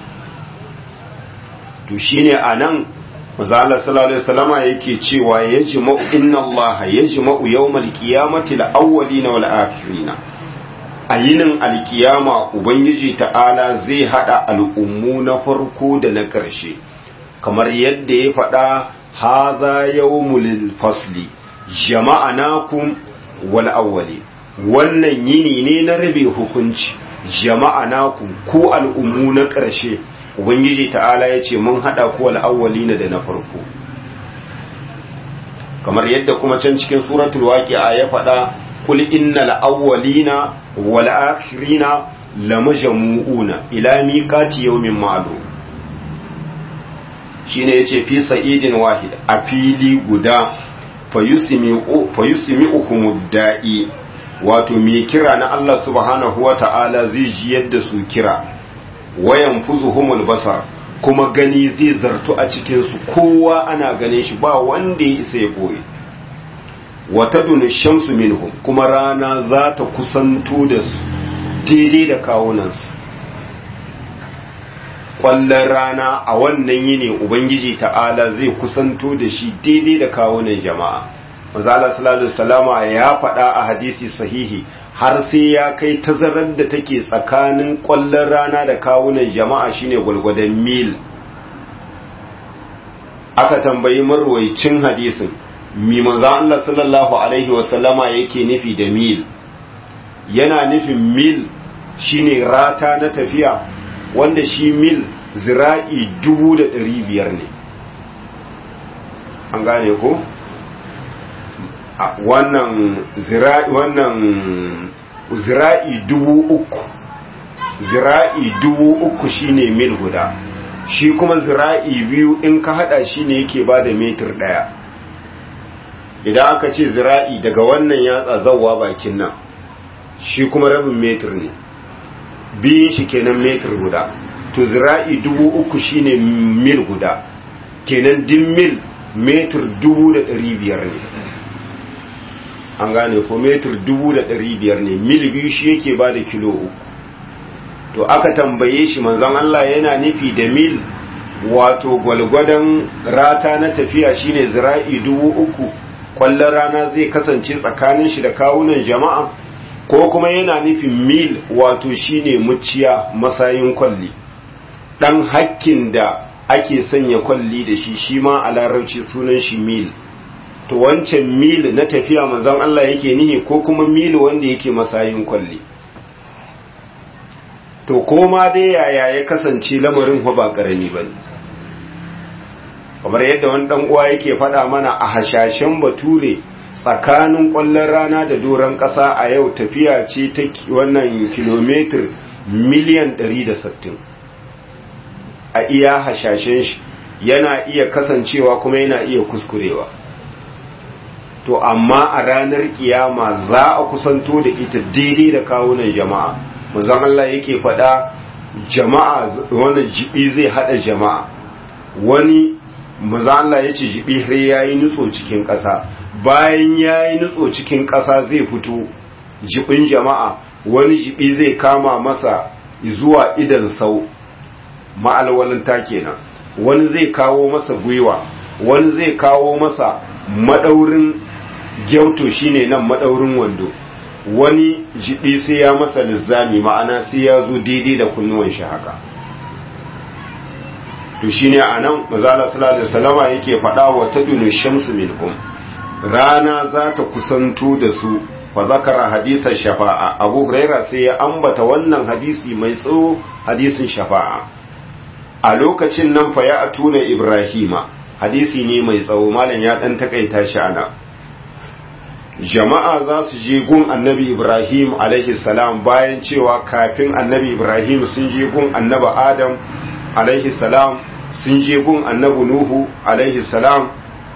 to shine anan manzo Allah sallallahu alaihi wasallama yake cewa yajma'u inna Allah yajma'u yawmal qiyamati al-awwalina wal akhirina a yinin alkiyama ubangiji ta'ala zai hada al'ummu na farko da na ƙarshe kamar yadda ya faɗa haza yawmul fasli jama'anakum wal awwali wannan yini ne na rabe hukunci jama'anakum ku al'ummu na ƙarshe ubangiji ta'ala ya ce mun hada ku wal awwalina da na farko kamar yadda kuma can cikin suratul waqi'a ya faɗa قل إن الأولين والآخرين لمجموعون إلى ميقات يوم معلوم shine yace fi sa'idin wahid a fili guda fayusmi'uhum da'i wato mai kira na Allah subhanahu wa ta'ala zai ji yadda su kira wayan fuzuhumul basar kuma gani zai zartu a cikin su kowa ana ganin shi ba wanda ya isa ya boye wata duni shamsu minhum kuma rana za ta kusanto da su daidai da kawunansu ƙwallon rana a wannan yini ubangiji ta'ala zai kusanto da shi daidai da kawunan jama'a mazala salatu salama ya faɗa a hadisi sahihi har sai ya kai tazarar da take tsakanin ƙwallon rana da kawunan jama'a shine gwalgwadon mil aka tambayi marwaicin hadisin mi manzo Allah sallallahu alaihi wasallama yake nufi da mil yana nufin mil shine rata na tafiya wanda shi mil zira'i dubu da ɗari biyar ne an gane ko wannan zira'i wannan zira'i dubu uku zira'i dubu uku shine mil guda shi kuma zira'i biyu in ka hada shi ne yake ba da metir ɗaya idan aka ce zira'i daga wannan yatsa zawwa bakin nan shi kuma rabin metir ne biyun shi kenan metir guda to zira'i dubu uku shine mil guda kenan din mil metir dubu da ɗari biyar ne an gane ko metir dubu da ɗari biyar ne mil biyu shi yake ba da kilo uku to aka tambaye shi manzon Allah yana nufi da mil wato gwalgwadon rata na tafiya shine zira'i dubu uku kwallon rana zai kasance tsakanin shi da kawunan jama'a ko kuma yana nufin mil wato shine muciya masayin kwalli dan hakkin da ake sanya kwalli da shi shi ma a larabci sunan shi mil to wancan mil na tafiya manzon Allah yake nihi ko kuma mil wanda yake masayin kwalli to koma dai yaya ya kasance lamarin ba karami bane kamar yadda wani dan uwa yake faɗa mana a hashashen bature tsakanin ƙwallon rana da doron ƙasa a yau tafiya ce ta wannan kilomitar miliyan 160 a iya hashashen shi yana iya kasancewa kuma yana iya kuskurewa to amma a ranar kiyama za a kusanto da ita daidai da kawunan jama'a manzon Allah yake faɗa jama'a wani jibi zai hada jama'a wani manzon Allah ya ce jibi har yayi nutso cikin ƙasa bayan yayi nutso cikin ƙasa zai fito jibin jama'a wani jibi zai kama masa zuwa idan sau ma'alwalinta kenan wani zai kawo masa gwiwa wani zai kawo masa madaurin gyauto shine nan madaurin wando wani jibi sai ya masa lizzami ma'ana sai ya zo daidai da kunnuwan shi haka to shine anan mazala sallallahu alaihi wasallama yake faɗa wa tadunu shamsu minhum rana za ta kusanto da su fa zakara hadithan shafa'a abu huraira sai ya ambata wannan hadisi mai tsawo hadisin shafa'a a lokacin nan fa ya atuna ibrahima hadisi ne mai tsawo malam ya dan takaita shi ana jama'a za su je gun annabi ibrahim alaihi salam bayan cewa kafin annabi ibrahim sun je gun annabi adam alaihi salam sun je gun annabi nuhu alaihi salam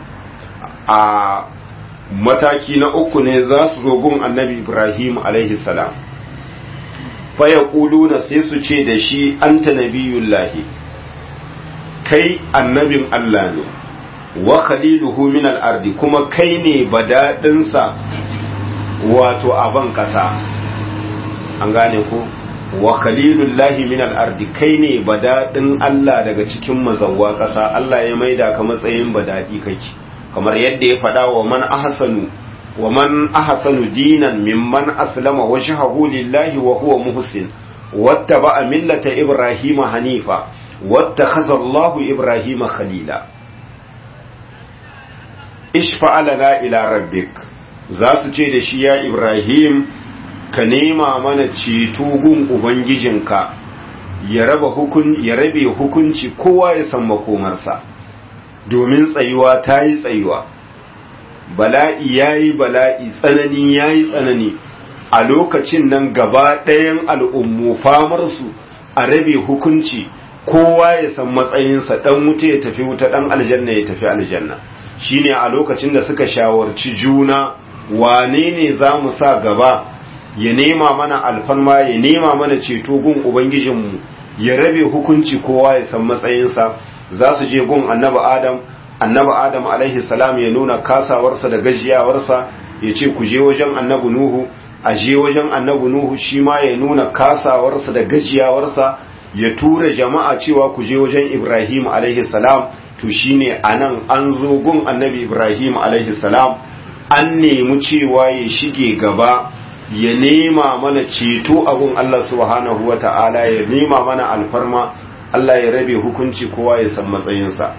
a mataki na uku ne za su zo gun annabi ibrahim alaihi salam faya na sai su ce da shi anta nabiyullahi kai annabin allah ne wa khaliluhu min al-ardi kuma kai ne badadinsa wato aban kasa an gane ko wa khalilullahi min al-ardi kai ne badadin Allah daga cikin mazawwa kasa Allah ya maida ka matsayin badadi kake kamar yadda ya faɗa wa man ahsanu wa man ahsanu dinan mimman aslama wajhahu lillahi wa huwa muhsin wattaba'a millata ibrahima hanifa wattakhadha Allahu ibrahima khalila ishfa lana ila rabbik za su ce da shi ya ibrahim ka nema mana ceto gun ubangijinka ya raba hukun ya rabe hukunci kowa ya san makomarsa domin tsayuwa ta yi tsayuwa bala'i ya yi bala'i tsanani ya yi tsanani a lokacin nan gaba ɗayan al'ummu famarsu a rabe hukunci kowa ya san matsayinsa ɗan wuta ya tafi wuta ɗan aljanna ya tafi aljanna shine a lokacin da suka shawarci juna wane ne za mu sa gaba ya nema mana alfanma ya nema mana ceto gun ubangijinmu ya rabe hukunci kowa ya san matsayinsa za su je gun annabi adam annabi adam alaihi salam ya nuna kasawarsa da gajiyawarsa ya ce ku je wajen annabi nuhu a je wajen annabi nuhu shi ma ya nuna kasawarsa da gajiyawarsa ya tura jama'a cewa ku je wajen ibrahim alaihi salam to shine anan an zo gun annabi ibrahim alaihi salam an nemi cewa ya shige gaba ya nema mana ceto abun Allah subhanahu wa ta'ala ya nema mana alfarma Allah ya rabe hukunci kowa ya san matsayinsa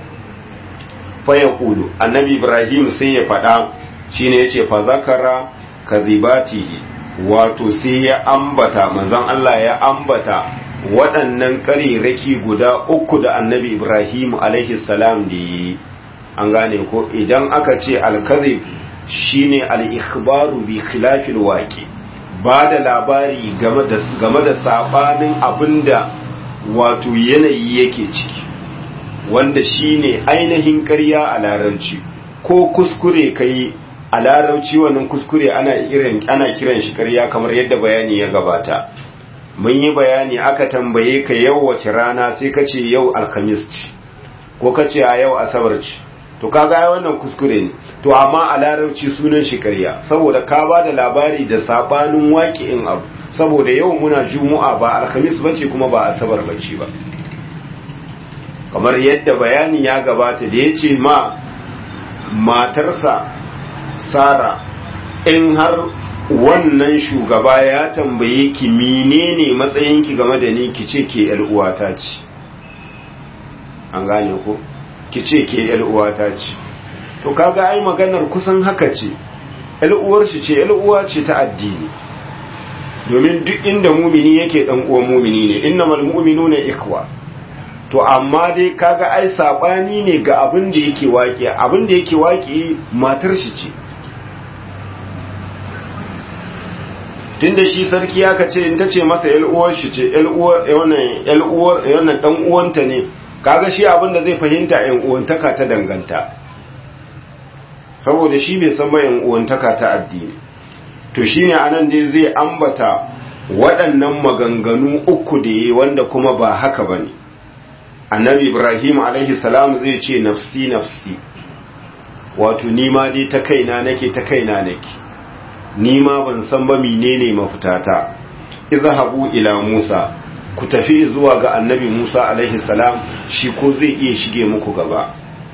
fa ya kulu annabi ibrahim sai ya faɗa shine yace fa zakara kadhibatihi wato sai ya ambata manzon Allah ya ambata waɗannan ƙariraki guda uku da annabi ibrahim alaihi salam da yi an gane ko idan aka ce alkazib shine al-ikhbaru bi khilafil waqi ba da labari game da sabanin abinda wato yanayi yake ciki wanda shine ainihin ƙarya a larabci ko kuskure kai a larabci wannan kuskure ana irin ana kiran shi ƙarya kamar yadda bayani ya gabata mun yi bayani aka tambaye ka yau wace rana sai ka ce yau alhamis ce ko ka ce a yau asabar ce to kaga ai wannan kuskure ne to amma a larabci sunan shi ƙarya saboda ka ba da labari da sabanin waƙi'in abu saboda yau muna juma'a ba alhamis bace kuma ba asabar bace ba kamar yadda bayani ya gabata da ya ce ma matarsa sara in har wannan shugaba ya tambaye ki menene matsayinki game da ni ki ce ke uwata ce an gane ko ki ce ke uwata ce to kaga ai maganar kusan haka ce uwar shi ce uwa ce ta addini domin duk inda mumini yake dan uwan mumini ne innamal mu'minuna ikwa to amma dai kaga ai sabani ne ga abin da yake waki abin da yake waki matar shi ce tunda shi sarki ya kace in tace masa yal uwar shi ce yal uwar wannan yal uwar wannan dan uwanta ne kaga shi abin da zai fahimta yan uwantaka ta danganta saboda shi bai san ba yan uwantaka ta addini to shine anan dai zai ambata waɗannan maganganu uku da yi wanda kuma ba haka bane annabi ibrahim alaihi salam zai ce nafsi nafsi wato nima dai ta kaina nake ta kaina nake nima ban san ba menene mafitata izhabu ila musa ku tafi zuwa ga annabi musa alaihi salam shi ko zai iya shige muku gaba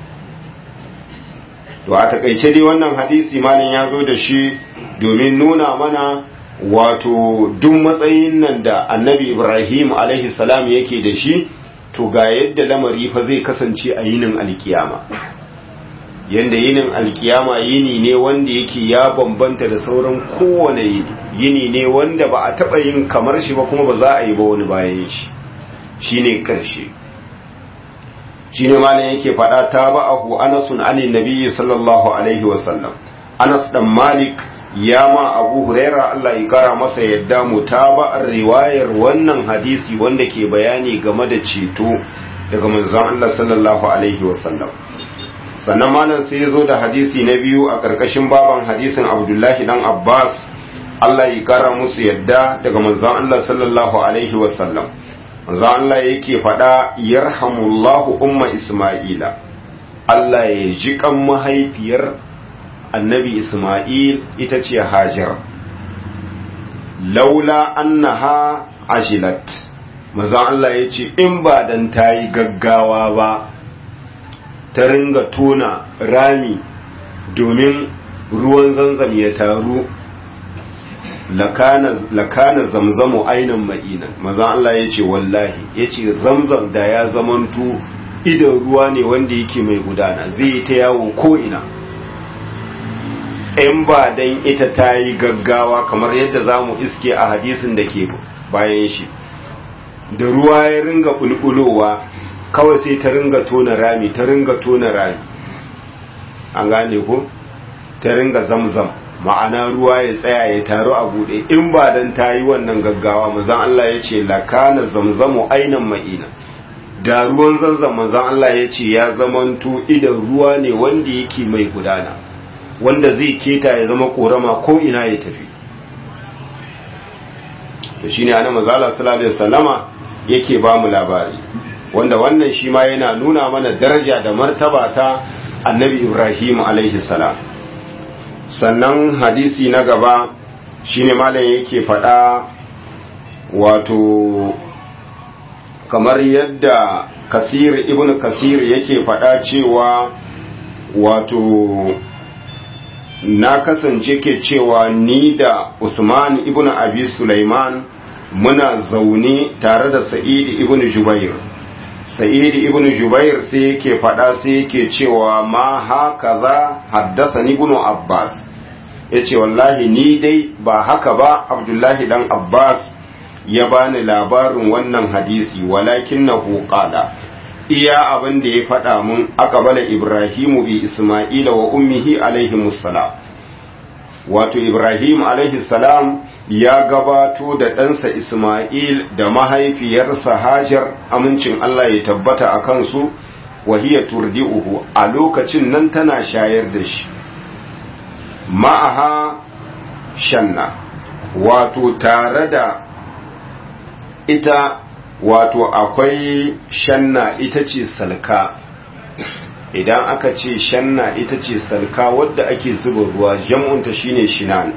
to a takaice dai wannan hadisi malin ya zo da shi domin nuna mana wato duk matsayin nan da annabi ibrahim alaihi salam yake da shi to ga yadda lamari fa zai kasance a yinin alkiyama yanda yinin alkiyama yini ne wanda yake ya bambanta da sauran kowane yini yini ne wanda ba a taɓa yin kamar shi ba kuma ba za a yi ba wani bayan shi shine karshe shine malam yake faɗa ta ba'ahu anasun anin nabiyyi sallallahu alaihi wasallam anas dan malik ya ma abu huraira Allah ya kara masa yadda mutaba'ar riwayar wannan hadisi wanda ke bayani game da ceto daga manzon Allah sallallahu alaihi wasallam sannan malam sai ya zo da hadisi na biyu a ƙarƙashin baban hadisin abdullahi dan abbas Allah ya kara musu yadda daga manzon Allah sallallahu alaihi wasallam manzon Allah yake faɗa yarhamullahu umma isma'ila Allah ya ji kan mahaifiyar annabi Ismail ita ce Hajar laula annaha ajilat maza Allah ya ce in ba dan ta yi gaggawa ba ta ringa tona rami domin ruwan zanzam ya taru lakana zamzamu ainan ma'inan maza Allah ya ce wallahi ya ce zamzam da ya zamantu idan ruwa ne wanda yake mai gudana zai yi ta yawo ko ina in ba dan ita ta yi gaggawa kamar yadda za mu iske a hadisin da ke bayan shi da ruwa ya ringa bulbulowa kawai sai ta ringa tona rami ta ringa tona rami an gane ko ta ringa zamzam ma'ana ruwa ya tsaya ya taru a bude in ba dan ta yi wannan gaggawa mazan Allah ya ce lakana zamzamu ainan ma'ina da ruwan zanzam mazan Allah ya ce ya zamanto idan ruwa ne wanda yake mai gudana wanda zai keta ya zama korama ko ina ya tafi to shine ana mazala sallallahu alaihi wasallama yake ba mu labari wanda wannan shi ma yana nuna mana daraja da martaba ta annabi Ibrahim alaihi salam sannan hadisi na gaba shine malam yake faɗa wato kamar yadda kasir ibn kasir yake faɗa cewa wato na kasance ke cewa ni da Usman ibn Abi Sulaiman muna zaune tare da Sa'id ibn Jubair Sa'id ibn Jubair sai yake faɗa sai yake cewa ma haka za haddasa ni ibn Abbas yace wallahi ni dai ba haka ba Abdullahi dan Abbas ya bani labarin wannan hadisi walakinnahu qala iya abin da ya faɗa mun aqbala ibrahimu bi isma'ila wa ummihi alaihi salam wato ibrahim alaihi salam ya gabato da ɗansa isma'il da mahaifiyarsa hajar amincin allah ya tabbata a kansu wahiya turdi'uhu a lokacin nan tana shayar da shi ma'aha shanna wato tare da ita wato akwai shanna ita ce salka idan aka ce shanna ita ce salka wadda ake zuba ruwa jam'unta shine shinan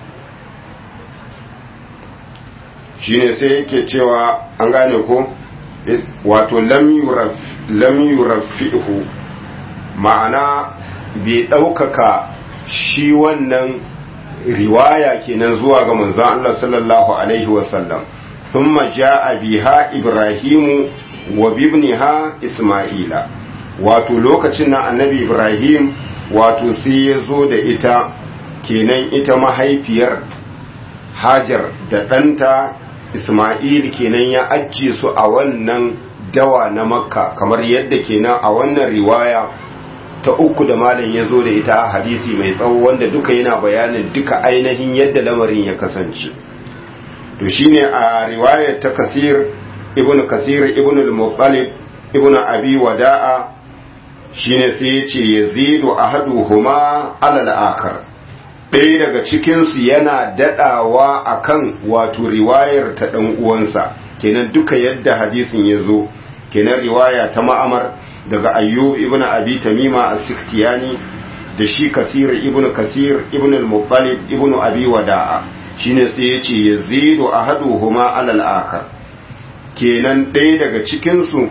shine sai yake cewa an gane ko wato lam yurafihu ma'ana bai ɗaukaka shi wannan riwaya kenan zuwa ga manzon Allah sallallahu alaihi wasallam thumma jaa biha ibrahimu wa bibniha isma'ila wato lokacin na annabi ibrahim wato sai ya zo da ita kenan ita mahaifiyar hajar da ɗanta isma'il kenan ya ajiye su a wannan dawa na makka kamar yadda kenan a wannan riwaya ta uku da malam ya zo da ita a hadisi mai tsawo wanda duka yana bayanin duka ainihin yadda lamarin ya kasance to shine a riwayar ta kasir ibn kasir ibn al-muttalib ibn abi wada'a shine sai ya ce yazidu ahaduhuma ala al-akhar ɗaya daga cikinsu yana daɗawa akan wato riwayar ta ɗan uwansa kenan duka yadda hadisin ya zo kenan riwaya ta ma'amar daga ayyub ibn abi tamima as-siktiyani da shi kasir ibn kasir ibn al-muttalib ibn abi wada'a shine sai yace yazidu ahaduhuma ala al-akhar kenan ɗaya daga cikin su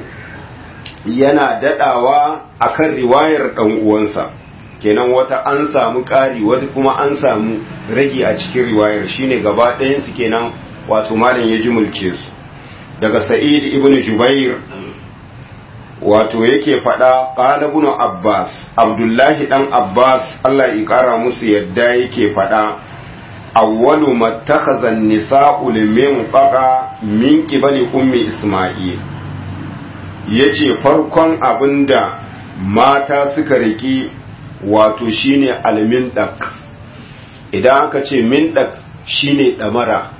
yana dadawa akan riwayar dan uwansa kenan wata an samu ƙari wata kuma an samu rage a cikin riwayar shine gaba ɗayan su kenan wato malam ya jumulce su daga sa'id ibn jubair wato yake faɗa ƙalabun abbas abdullahi ɗan abbas allah ya ƙara musu yadda yake faɗa awwalu mattakhazan nisa'u limin qaqa min qibali ummi isma'il yace farkon abinda mata suka riki wato shine almindak idan aka ce mindak shine damara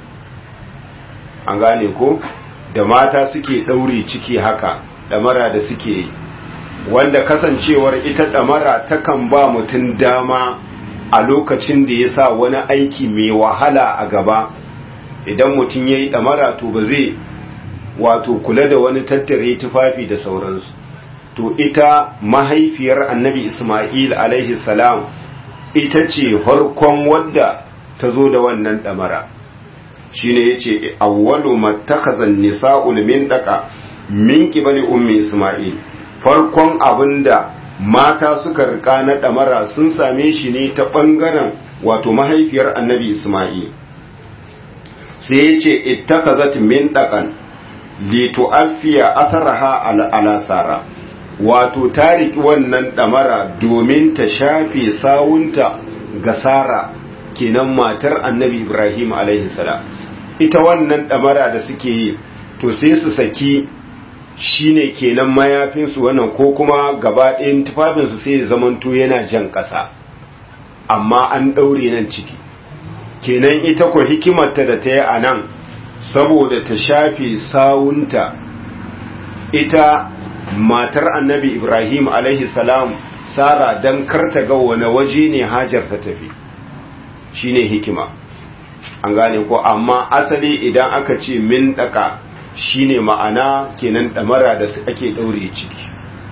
an gane ko da mata suke ɗaure ciki haka ɗamara da suke yi wanda kasancewar ita ɗamara takan ba mutum dama a lokacin da ya sa wani aiki mai wahala a gaba idan mutum ya yi ɗamara to ba zai wato kula da wani tattare tufafi da sauransu to ita mahaifiyar annabi ismail alaihi salam ita ce farkon wadda ta zo da wannan ɗamara shine yace awwalu mattakhazan nisa'ul min daka min qibali ummi isma'il farkon abinda mata suka rika na damara sun same shi ne ta bangaren wato mahaifiyar annabi isma'il sai yace ittakhazat min dakan li tu'affiya atharaha ala, ala sara wato ta riki wannan damara domin ta shafe sawunta ga sara kenan matar annabi ibrahim alaihi salam ita wannan damara da suke yi to sai su saki shine kenan mayafinsu wannan ko kuma gaba ɗayan tufafinsu sai ya zamanto yana jan ƙasa amma an ɗaure nan ciki kenan ita ko hikimarta da ta yi a nan saboda ta shafe sawunta ita matar annabi ibrahim alaihi salam sara don karta ga wani waje ne hajar ta tafi shine hikima an gane ko amma asali idan aka ce min daka shine ma'ana kenan damara da ake daure ciki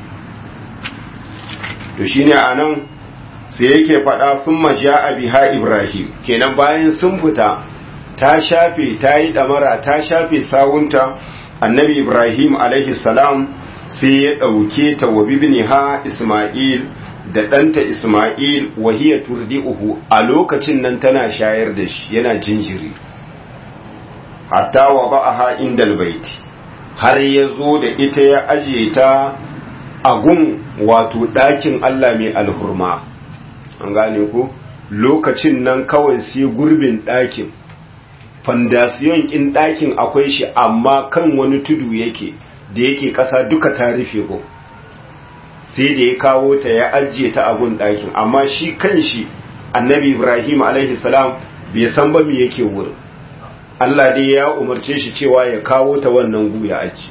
to shine anan sai yake faɗa sun maja biha ibrahim kenan bayan sun fita ta shafe ta yi damara ta shafe sawunta annabi ibrahim alaihi salam sai ya ɗauke ta wa bibniha isma'il da ɗanta Ismail wahiya turdi'uhu a lokacin nan tana shayar da shi yana jinjiri hatta wa ba'aha indal baiti har ya zo da ita ya ajiye ta a gun wato ɗakin Allah mai alhurma an gane ku lokacin nan kawai sai gurbin ɗakin fandasiyon ƙin ɗakin akwai shi amma kan wani tudu yake da yake ƙasa duka ta rufe gun sai da ya kawo ta ya ajiye ta abun ɗakin amma shi kan shi annabi ibrahim salam bai san ba me yake wurin allah dai ya umarce shi cewa ya kawo ta wannan gu ya aji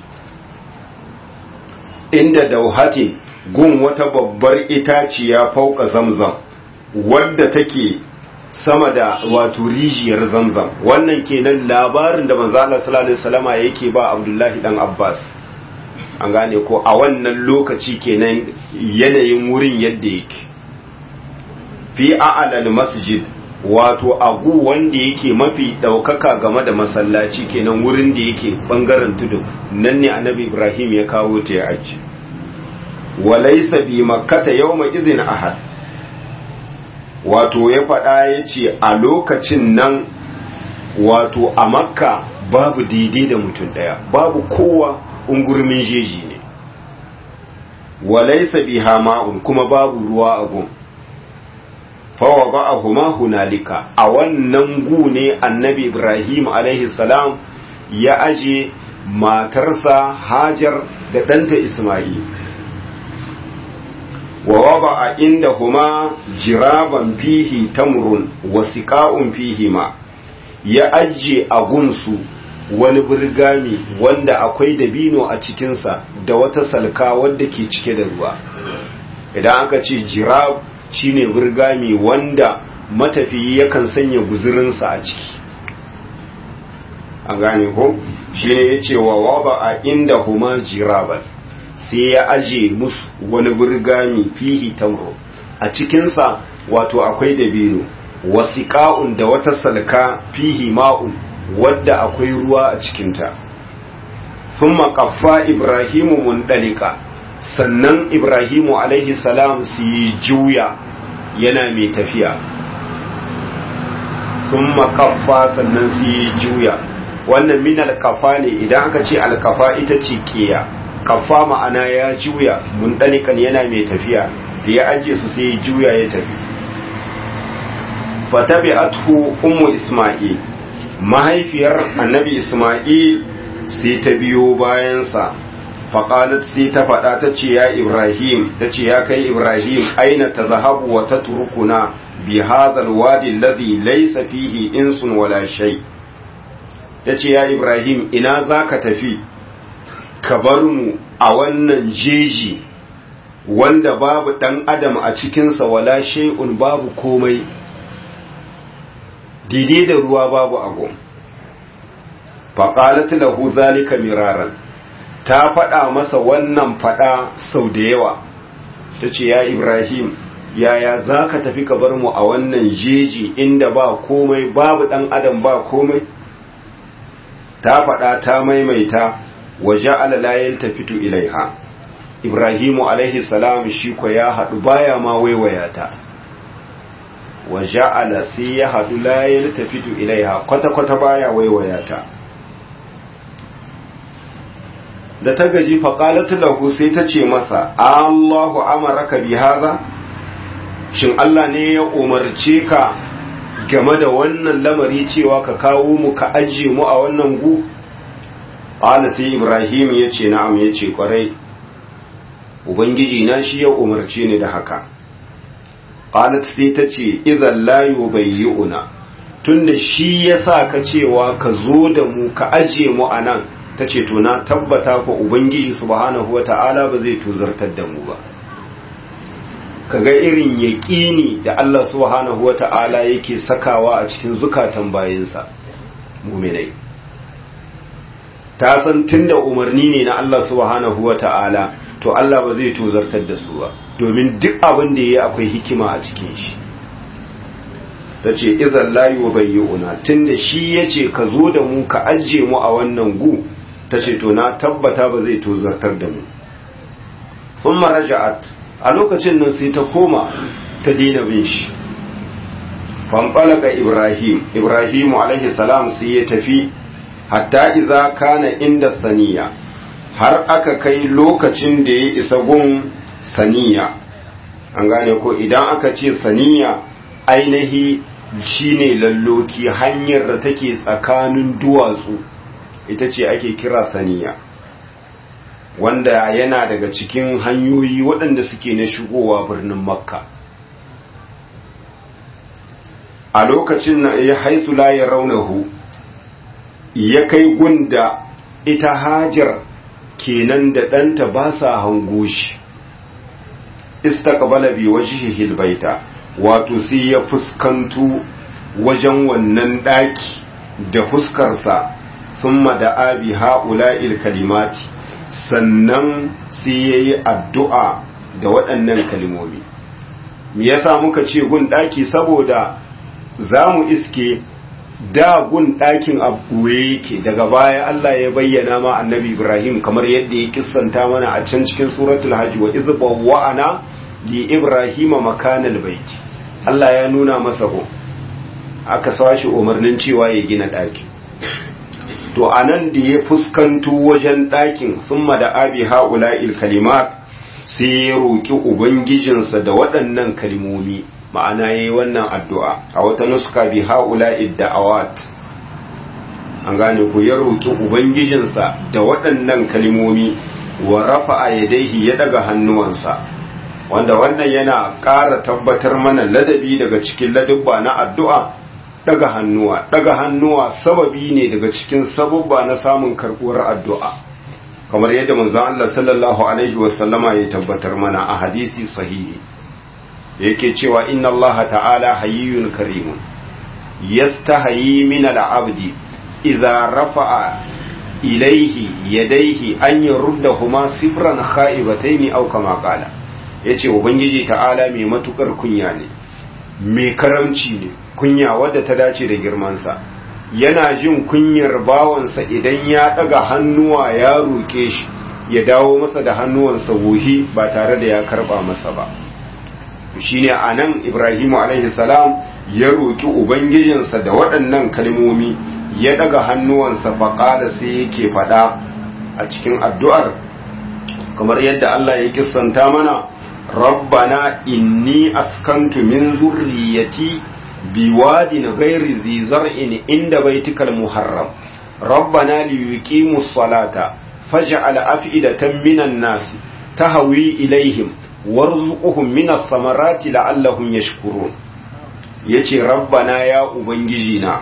inda dauhati gun wata babbar itaciya fauka zamzam wadda take sama da wato rijiyar zamzam wannan kenan labarin da manzo Allah sallallahu alaihi wasallama yake ba Abdullahi dan Abbas an gane ko a wannan lokaci kenan yanayin wurin yadda yake fi a'lal masjid wato agu wanda yake mafi daukaka game da masallaci kenan wurin da yake bangaren tudu nan ne annabi ibrahim ya kawo ta ya aji walaysa bi makkata yawma izin ahad wato ya faɗa ya ce a lokacin nan wato a makka babu daidai da mutum ɗaya babu kowa ungurmin jeji ne walaisa biha ma'un kuma babu ruwa a gun fawa ba a huma hunalika a wannan gu ne annabi ibrahim alaihi salam ya aje matarsa hajar da ɗanta ismail wa waba a inda huma jiraban fihi tamrun wa siƙa'un fihi ma ya ajiye a gunsu wani birgami wanda akwai dabino a cikinsa da wata salka wadda ke cike da ruwa idan aka ce jirab shine birgami wanda matafiyi yakan sanya guzurinsa a ciki an gane ko shine ya ce wa waba a inda huma jiraban sai ya aje musu wani birgami fihi tamro a cikinsa wato akwai dabino wasiƙa'un da wata salka fihi ma'un wadda akwai ruwa a cikinta sun maƙaffa ibrahimu mundalika sannan ibrahimu alaihi salam su yi juya yana mai tafiya sun maƙaffa sannan su yi juya wannan min alkafa ne idan aka ce alkafa ita ce ƙiya kafa ma'ana ya juya mundalikan yana mai tafiya da ya ajiye su sai ya juya ya tafi fatabi'athu ummu isma'il mahaifiyar annabi isma'il sai ta biyo bayansa faƙalat sai ta faɗa ta ce ya ibrahim ta ce ya kai ibrahim aina ta zahabu wa ta turkuna bi hadhal wadi alladhi laysa fihi insun wala shay ta ce ya ibrahim ina zaka tafi ka bar mu a wannan jeji wanda babu ɗan adam a cikinsa wala shay'un babu komai daidai da ruwa babu abu faƙalat lahu zalika miraran ta faɗa masa wannan faɗa sau da yawa ta ce ya ibrahim yaya za ka tafi ka bar mu a wannan jeji inda ba komai babu ɗan adam ba komai ta faɗa ta maimaita waje alalayen ta fito ilaiha ibrahimu alaihi salam shi ko ya haɗu baya ma waiwaya ta wa ja'ala sai ya hadu la yaltafitu ilaiha kwata kwata baya waiwaya ta da ta gaji fa qalat lahu sai ta ce masa Allahu amaraka bi hadha shin Allah ne ya umarce ka game da wannan lamari cewa ka kawo mu ka aje mu a wannan gu qala sai Ibrahim yace na'am yace kwarai ubangiji na shi ya umarce ni da haka qalat sai ta ce idan la yubayyi'una tunda shi ya sa ka cewa ka zo da mu ka aje mu a nan ta ce to na tabbata ko ubangiji subhanahu wata'ala ba zai tuzartar da mu ba kaga irin yaƙini da Allah subhanahu wata'ala yake sakawa a cikin zukatan bayinsa muminai ta san tunda umarni ne na Allah subhanahu wata'ala to Allah ba zai tozartar da su ba domin duk abin da ya akwai hikima a cikin shi ta ce izan layu bayyuna tun da shi ya ce ka zo da mu ka ajiye mu a wannan gu ta ce to na tabbata ba zai tozartar da mu sun maraja'at a lokacin nan sai ta koma ta daina bin shi fanfalaka ibrahim ibrahimu alaihi salam sai ya tafi hatta iza kana inda saniya har aka kai lokacin da ya isa gun saniya an gane ko idan aka ce saniya ainihi shine lalloki hanyar da take tsakanin duwatsu ita ce ake kira saniya wanda yana daga cikin hanyoyi waɗanda suke na shigowa birnin makka a lokacin na ya haisu laye raunahu ya kai gunda ita hajar kenan da ɗanta ba sa hango shi istaqbala bi wajhihi albayta wato sai ya fuskantu wajen wannan daki da fuskarsa thumma da abi haula'il kalimati sannan sai ya yi addu'a da waɗannan kalmomi me yasa muka ce gun ɗaki saboda za mu iske da gun ɗakin abuwe yake daga baya Allah ya bayyana ma annabi Ibrahim kamar yadda ya kissanta mana a can cikin suratul hajji wa idh bawwa'ana li Ibrahim makanal baiti Allah ya nuna masa ko aka sashi umarnin cewa ya gina ɗaki to anan da ya fuskanto wajen ɗakin thumma da abi haula'il kalimat sai ya roki ubangijinsa da waɗannan kalmomi ma'ana ya yi wannan addu'a a wata nuska bi ha'ula idda'awat an gane ku ya roƙi ubangijinsa da waɗannan kalimomi wa rafa a yadaihi ya daga hannuwansa wanda wannan yana ƙara tabbatar mana ladabi daga cikin ladubba na addu'a daga hannuwa daga hannuwa sababi ne daga cikin sababba na samun karɓuwar addu'a kamar yadda manzon Allah sallallahu alaihi wasallama ya tabbatar mana a hadisi sahihi yake cewa inna allaha ta'ala hayyun karimun yastahayi min al'abdi idza rafa'a ilayhi yadayhi an yuruddahuma sifran kha'ibatayn aw kama qala yace ubangiji ta'ala mai matukar kunya ne mai karamci ne kunya wadda ta dace da girman sa yana jin kunyar bawansa idan ya daga hannuwa ya roke shi ya dawo masa da hannuwansa wuhi ba tare da ya karba masa ba shine anan Ibrahimu alaihi salam ya roki ubangijinsa da waɗannan kalmomi ya daga hannuwansa faƙada sai yake faɗa a cikin addu'ar kamar yadda Allah ya kissanta mana rabbana inni askantu min zurriyati biwadin ghairi zi zar'in inda baitikal muharram rabbana liyuqimus salata faj'al af'idatan minan nasi tahwi ilaihim warzuquhum minas samarati la'allahum yashkurun yace rabbana ya ubangiji na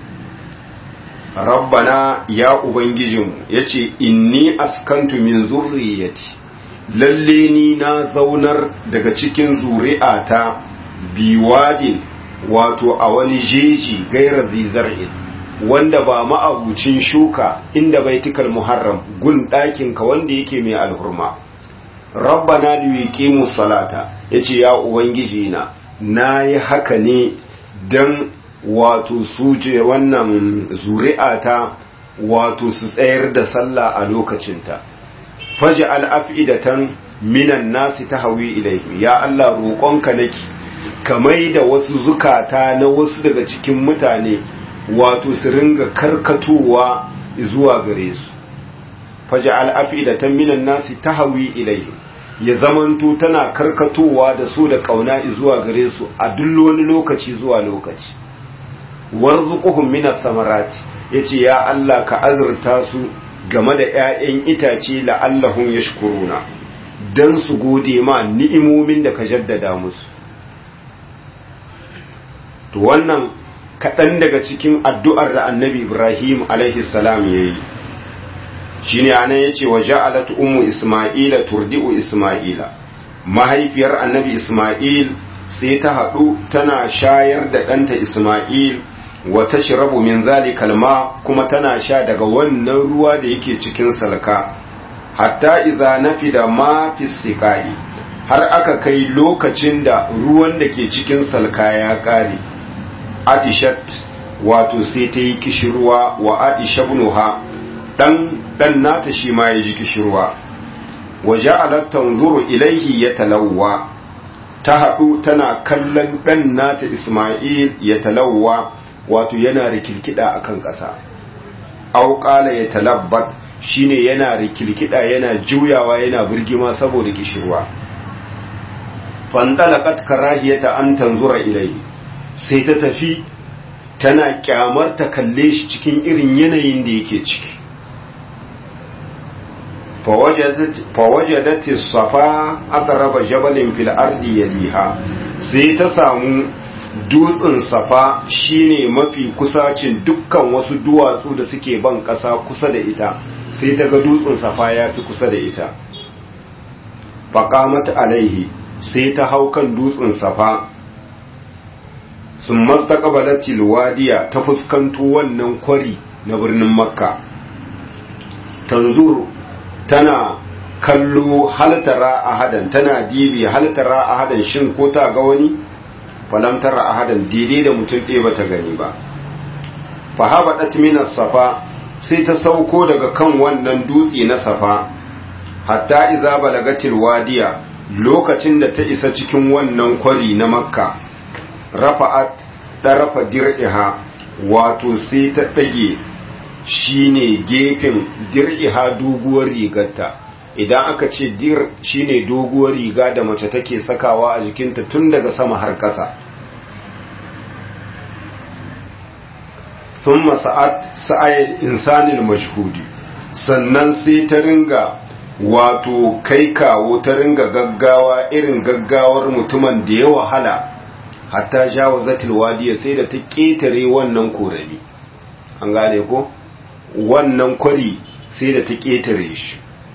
rabbana ya ubangijinmu yace inni askantu min zurriyati lalle ni na zaunar daga cikin zuri'ata biwadin wato a wani jeji gaira zizar'in wanda ba ma'abucin shuka inda baitikal muharram gun ɗakinka wanda yake mai alhurma rabbana liyuqimu salata yace ya ubangiji na nayi haka ne dan wato suje wannan zuri'ata wato su tsayar da sallah a lokacinta faj'al af'idatan minan nasi tahwi ilayhi ya Allah roƙonka nake kamai da wasu zukata na wasu daga cikin mutane wato su ringa karkatowa zuwa gare su faj'al af'idatan minan nasi tahwi ilayhi ya zamanto tana karkatowa da su da kauna zuwa gare su a duk wani lokaci zuwa lokaci warzuquhum minas samarati yace ya Allah ka azurta su game da ƴaƴan itace la'allahum yashkuruna dan su gode ma ni'imomin da ka jaddada musu to wannan kaɗan daga cikin addu'ar da annabi Ibrahim alaihi salam yayi shine anan yace wa ja'alat ummu isma'ila turdi'u isma'ila mahaifiyar annabi isma'il sai ta haɗu tana shayar da ɗanta isma'il wa tashrabu min zalikal ma kuma tana sha daga wannan ruwa da yake cikin salka hatta idza nafida ma fi siqai har aka kai lokacin da ruwan da ke cikin salka ya kare adishat wato sai ta yi kishirwa wa adishabnuha dan dan nata shi ma ya ji kishirwa wa ja'alat tanzuru ilaihi yatalawwa ta haɗu tana kallon ɗan nata Ismail ya talawwa wato yana rikilkida akan ƙasa aw qala ya talabbat shine yana rikilkida yana juyawa yana burgima saboda kishirwa fandalaqat karahiyata an tanzura ilaihi sai ta tafi tana kyamar ta kalle shi cikin irin yanayin da yake ciki fawajadat safa aqraba jabalin fil ardi yaliha sai ta samu dutsen safa shine mafi kusacin dukkan wasu duwatsu da suke ban kasa kusa da ita sai ta ga dutsen safa ya fi kusa da ita faqamat alaihi sai ta hau kan dutsen safa sun mastaqbalatil wadiya ta fuskanto wannan kwari na birnin makka tanzuru tana kallo haltara ahadan tana dibi haltara ahadan shin ko ta ga wani falam tara ahadan daidai da mutum ɗaya bata gani ba fa habadat minas safa sai ta sauko daga kan wannan dutse na safa hatta iza balagatil wadiya lokacin da ta isa cikin wannan kwari na makka rafa'at ɗarafa dir'iha wato sai ta ɗage shine gefen dir'iha doguwar rigarta idan aka ce dir shine doguwar riga da mace take sakawa a jikinta tun daga sama har ƙasa thumma sa'at sa'ayil insanil mashhudi sannan sai ta ringa wato kai kawo ta ringa gaggawa irin gaggawar mutumin da ya wahala hatta jawazatil wadiya sai da ta ketare wannan korami an gane ko wannan kwari sai da ta ketare shi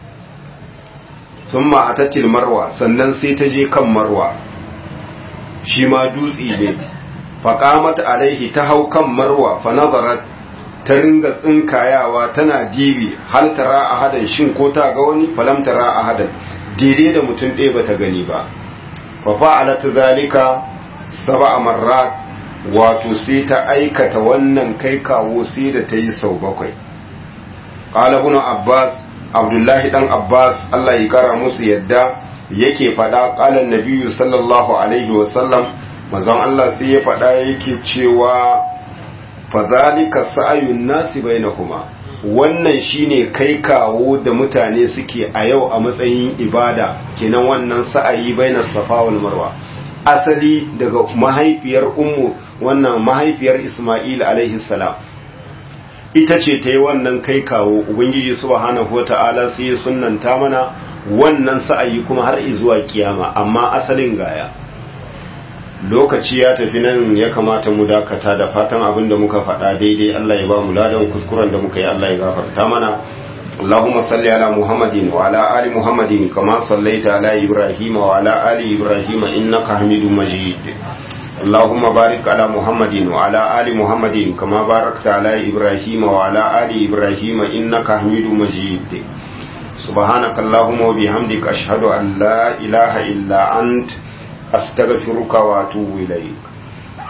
thumma atatil marwa sannan sai ta je kan marwa shi ma dutse ne faqamat alaihi ta hau kan marwa fa nazarat ta ringa tsinkayawa tana dibi hal tara ahadan shin ko ta ga wani falam tara ahadan daidai da mutum ɗaya bata gani ba fa fa'alat zalika sab'a marrat wato sai ta aikata wannan kai kawo sai da ta yi sau bakwai qala ibn abbas abdullahi dan abbas Allah ya kara musu yadda yake fada qala nabiyyu sallallahu alaihi wa sallam manzon Allah sai ya fada yake cewa fazalika sa'ayun nasi bainahuma wannan shine kai kawo da mutane suke a yau a matsayin ibada kenan wannan sa'ayi bainas safa wal marwa asali daga mahaifiyar ummu wannan mahaifiyar Isma'il alaihi salam ita ce ta yi wannan kai kawo ubangiji subhanahu wata'ala sai ya sunnanta mana wannan sa'ayi kuma har zuwa kiyama amma asalin gaya lokaci ya tafi nan ya kamata mu dakata da fatan abin da muka faɗa daidai Allah ya ba mu ladan kuskuren da muka yi Allah ya gafarta mana اللهم صل على محمد وعلى آل محمد كما صليت على إبراهيم وعلى آل إبراهيم إنك حميد مجيد اللهم بارك على محمد وعلى آل محمد كما باركت على إبراهيم وعلى آل إبراهيم إنك حميد مجيد سبحانك اللهم وبحمدك أشهد أن لا إله إلا أنت أستغفرك وأتوب إليك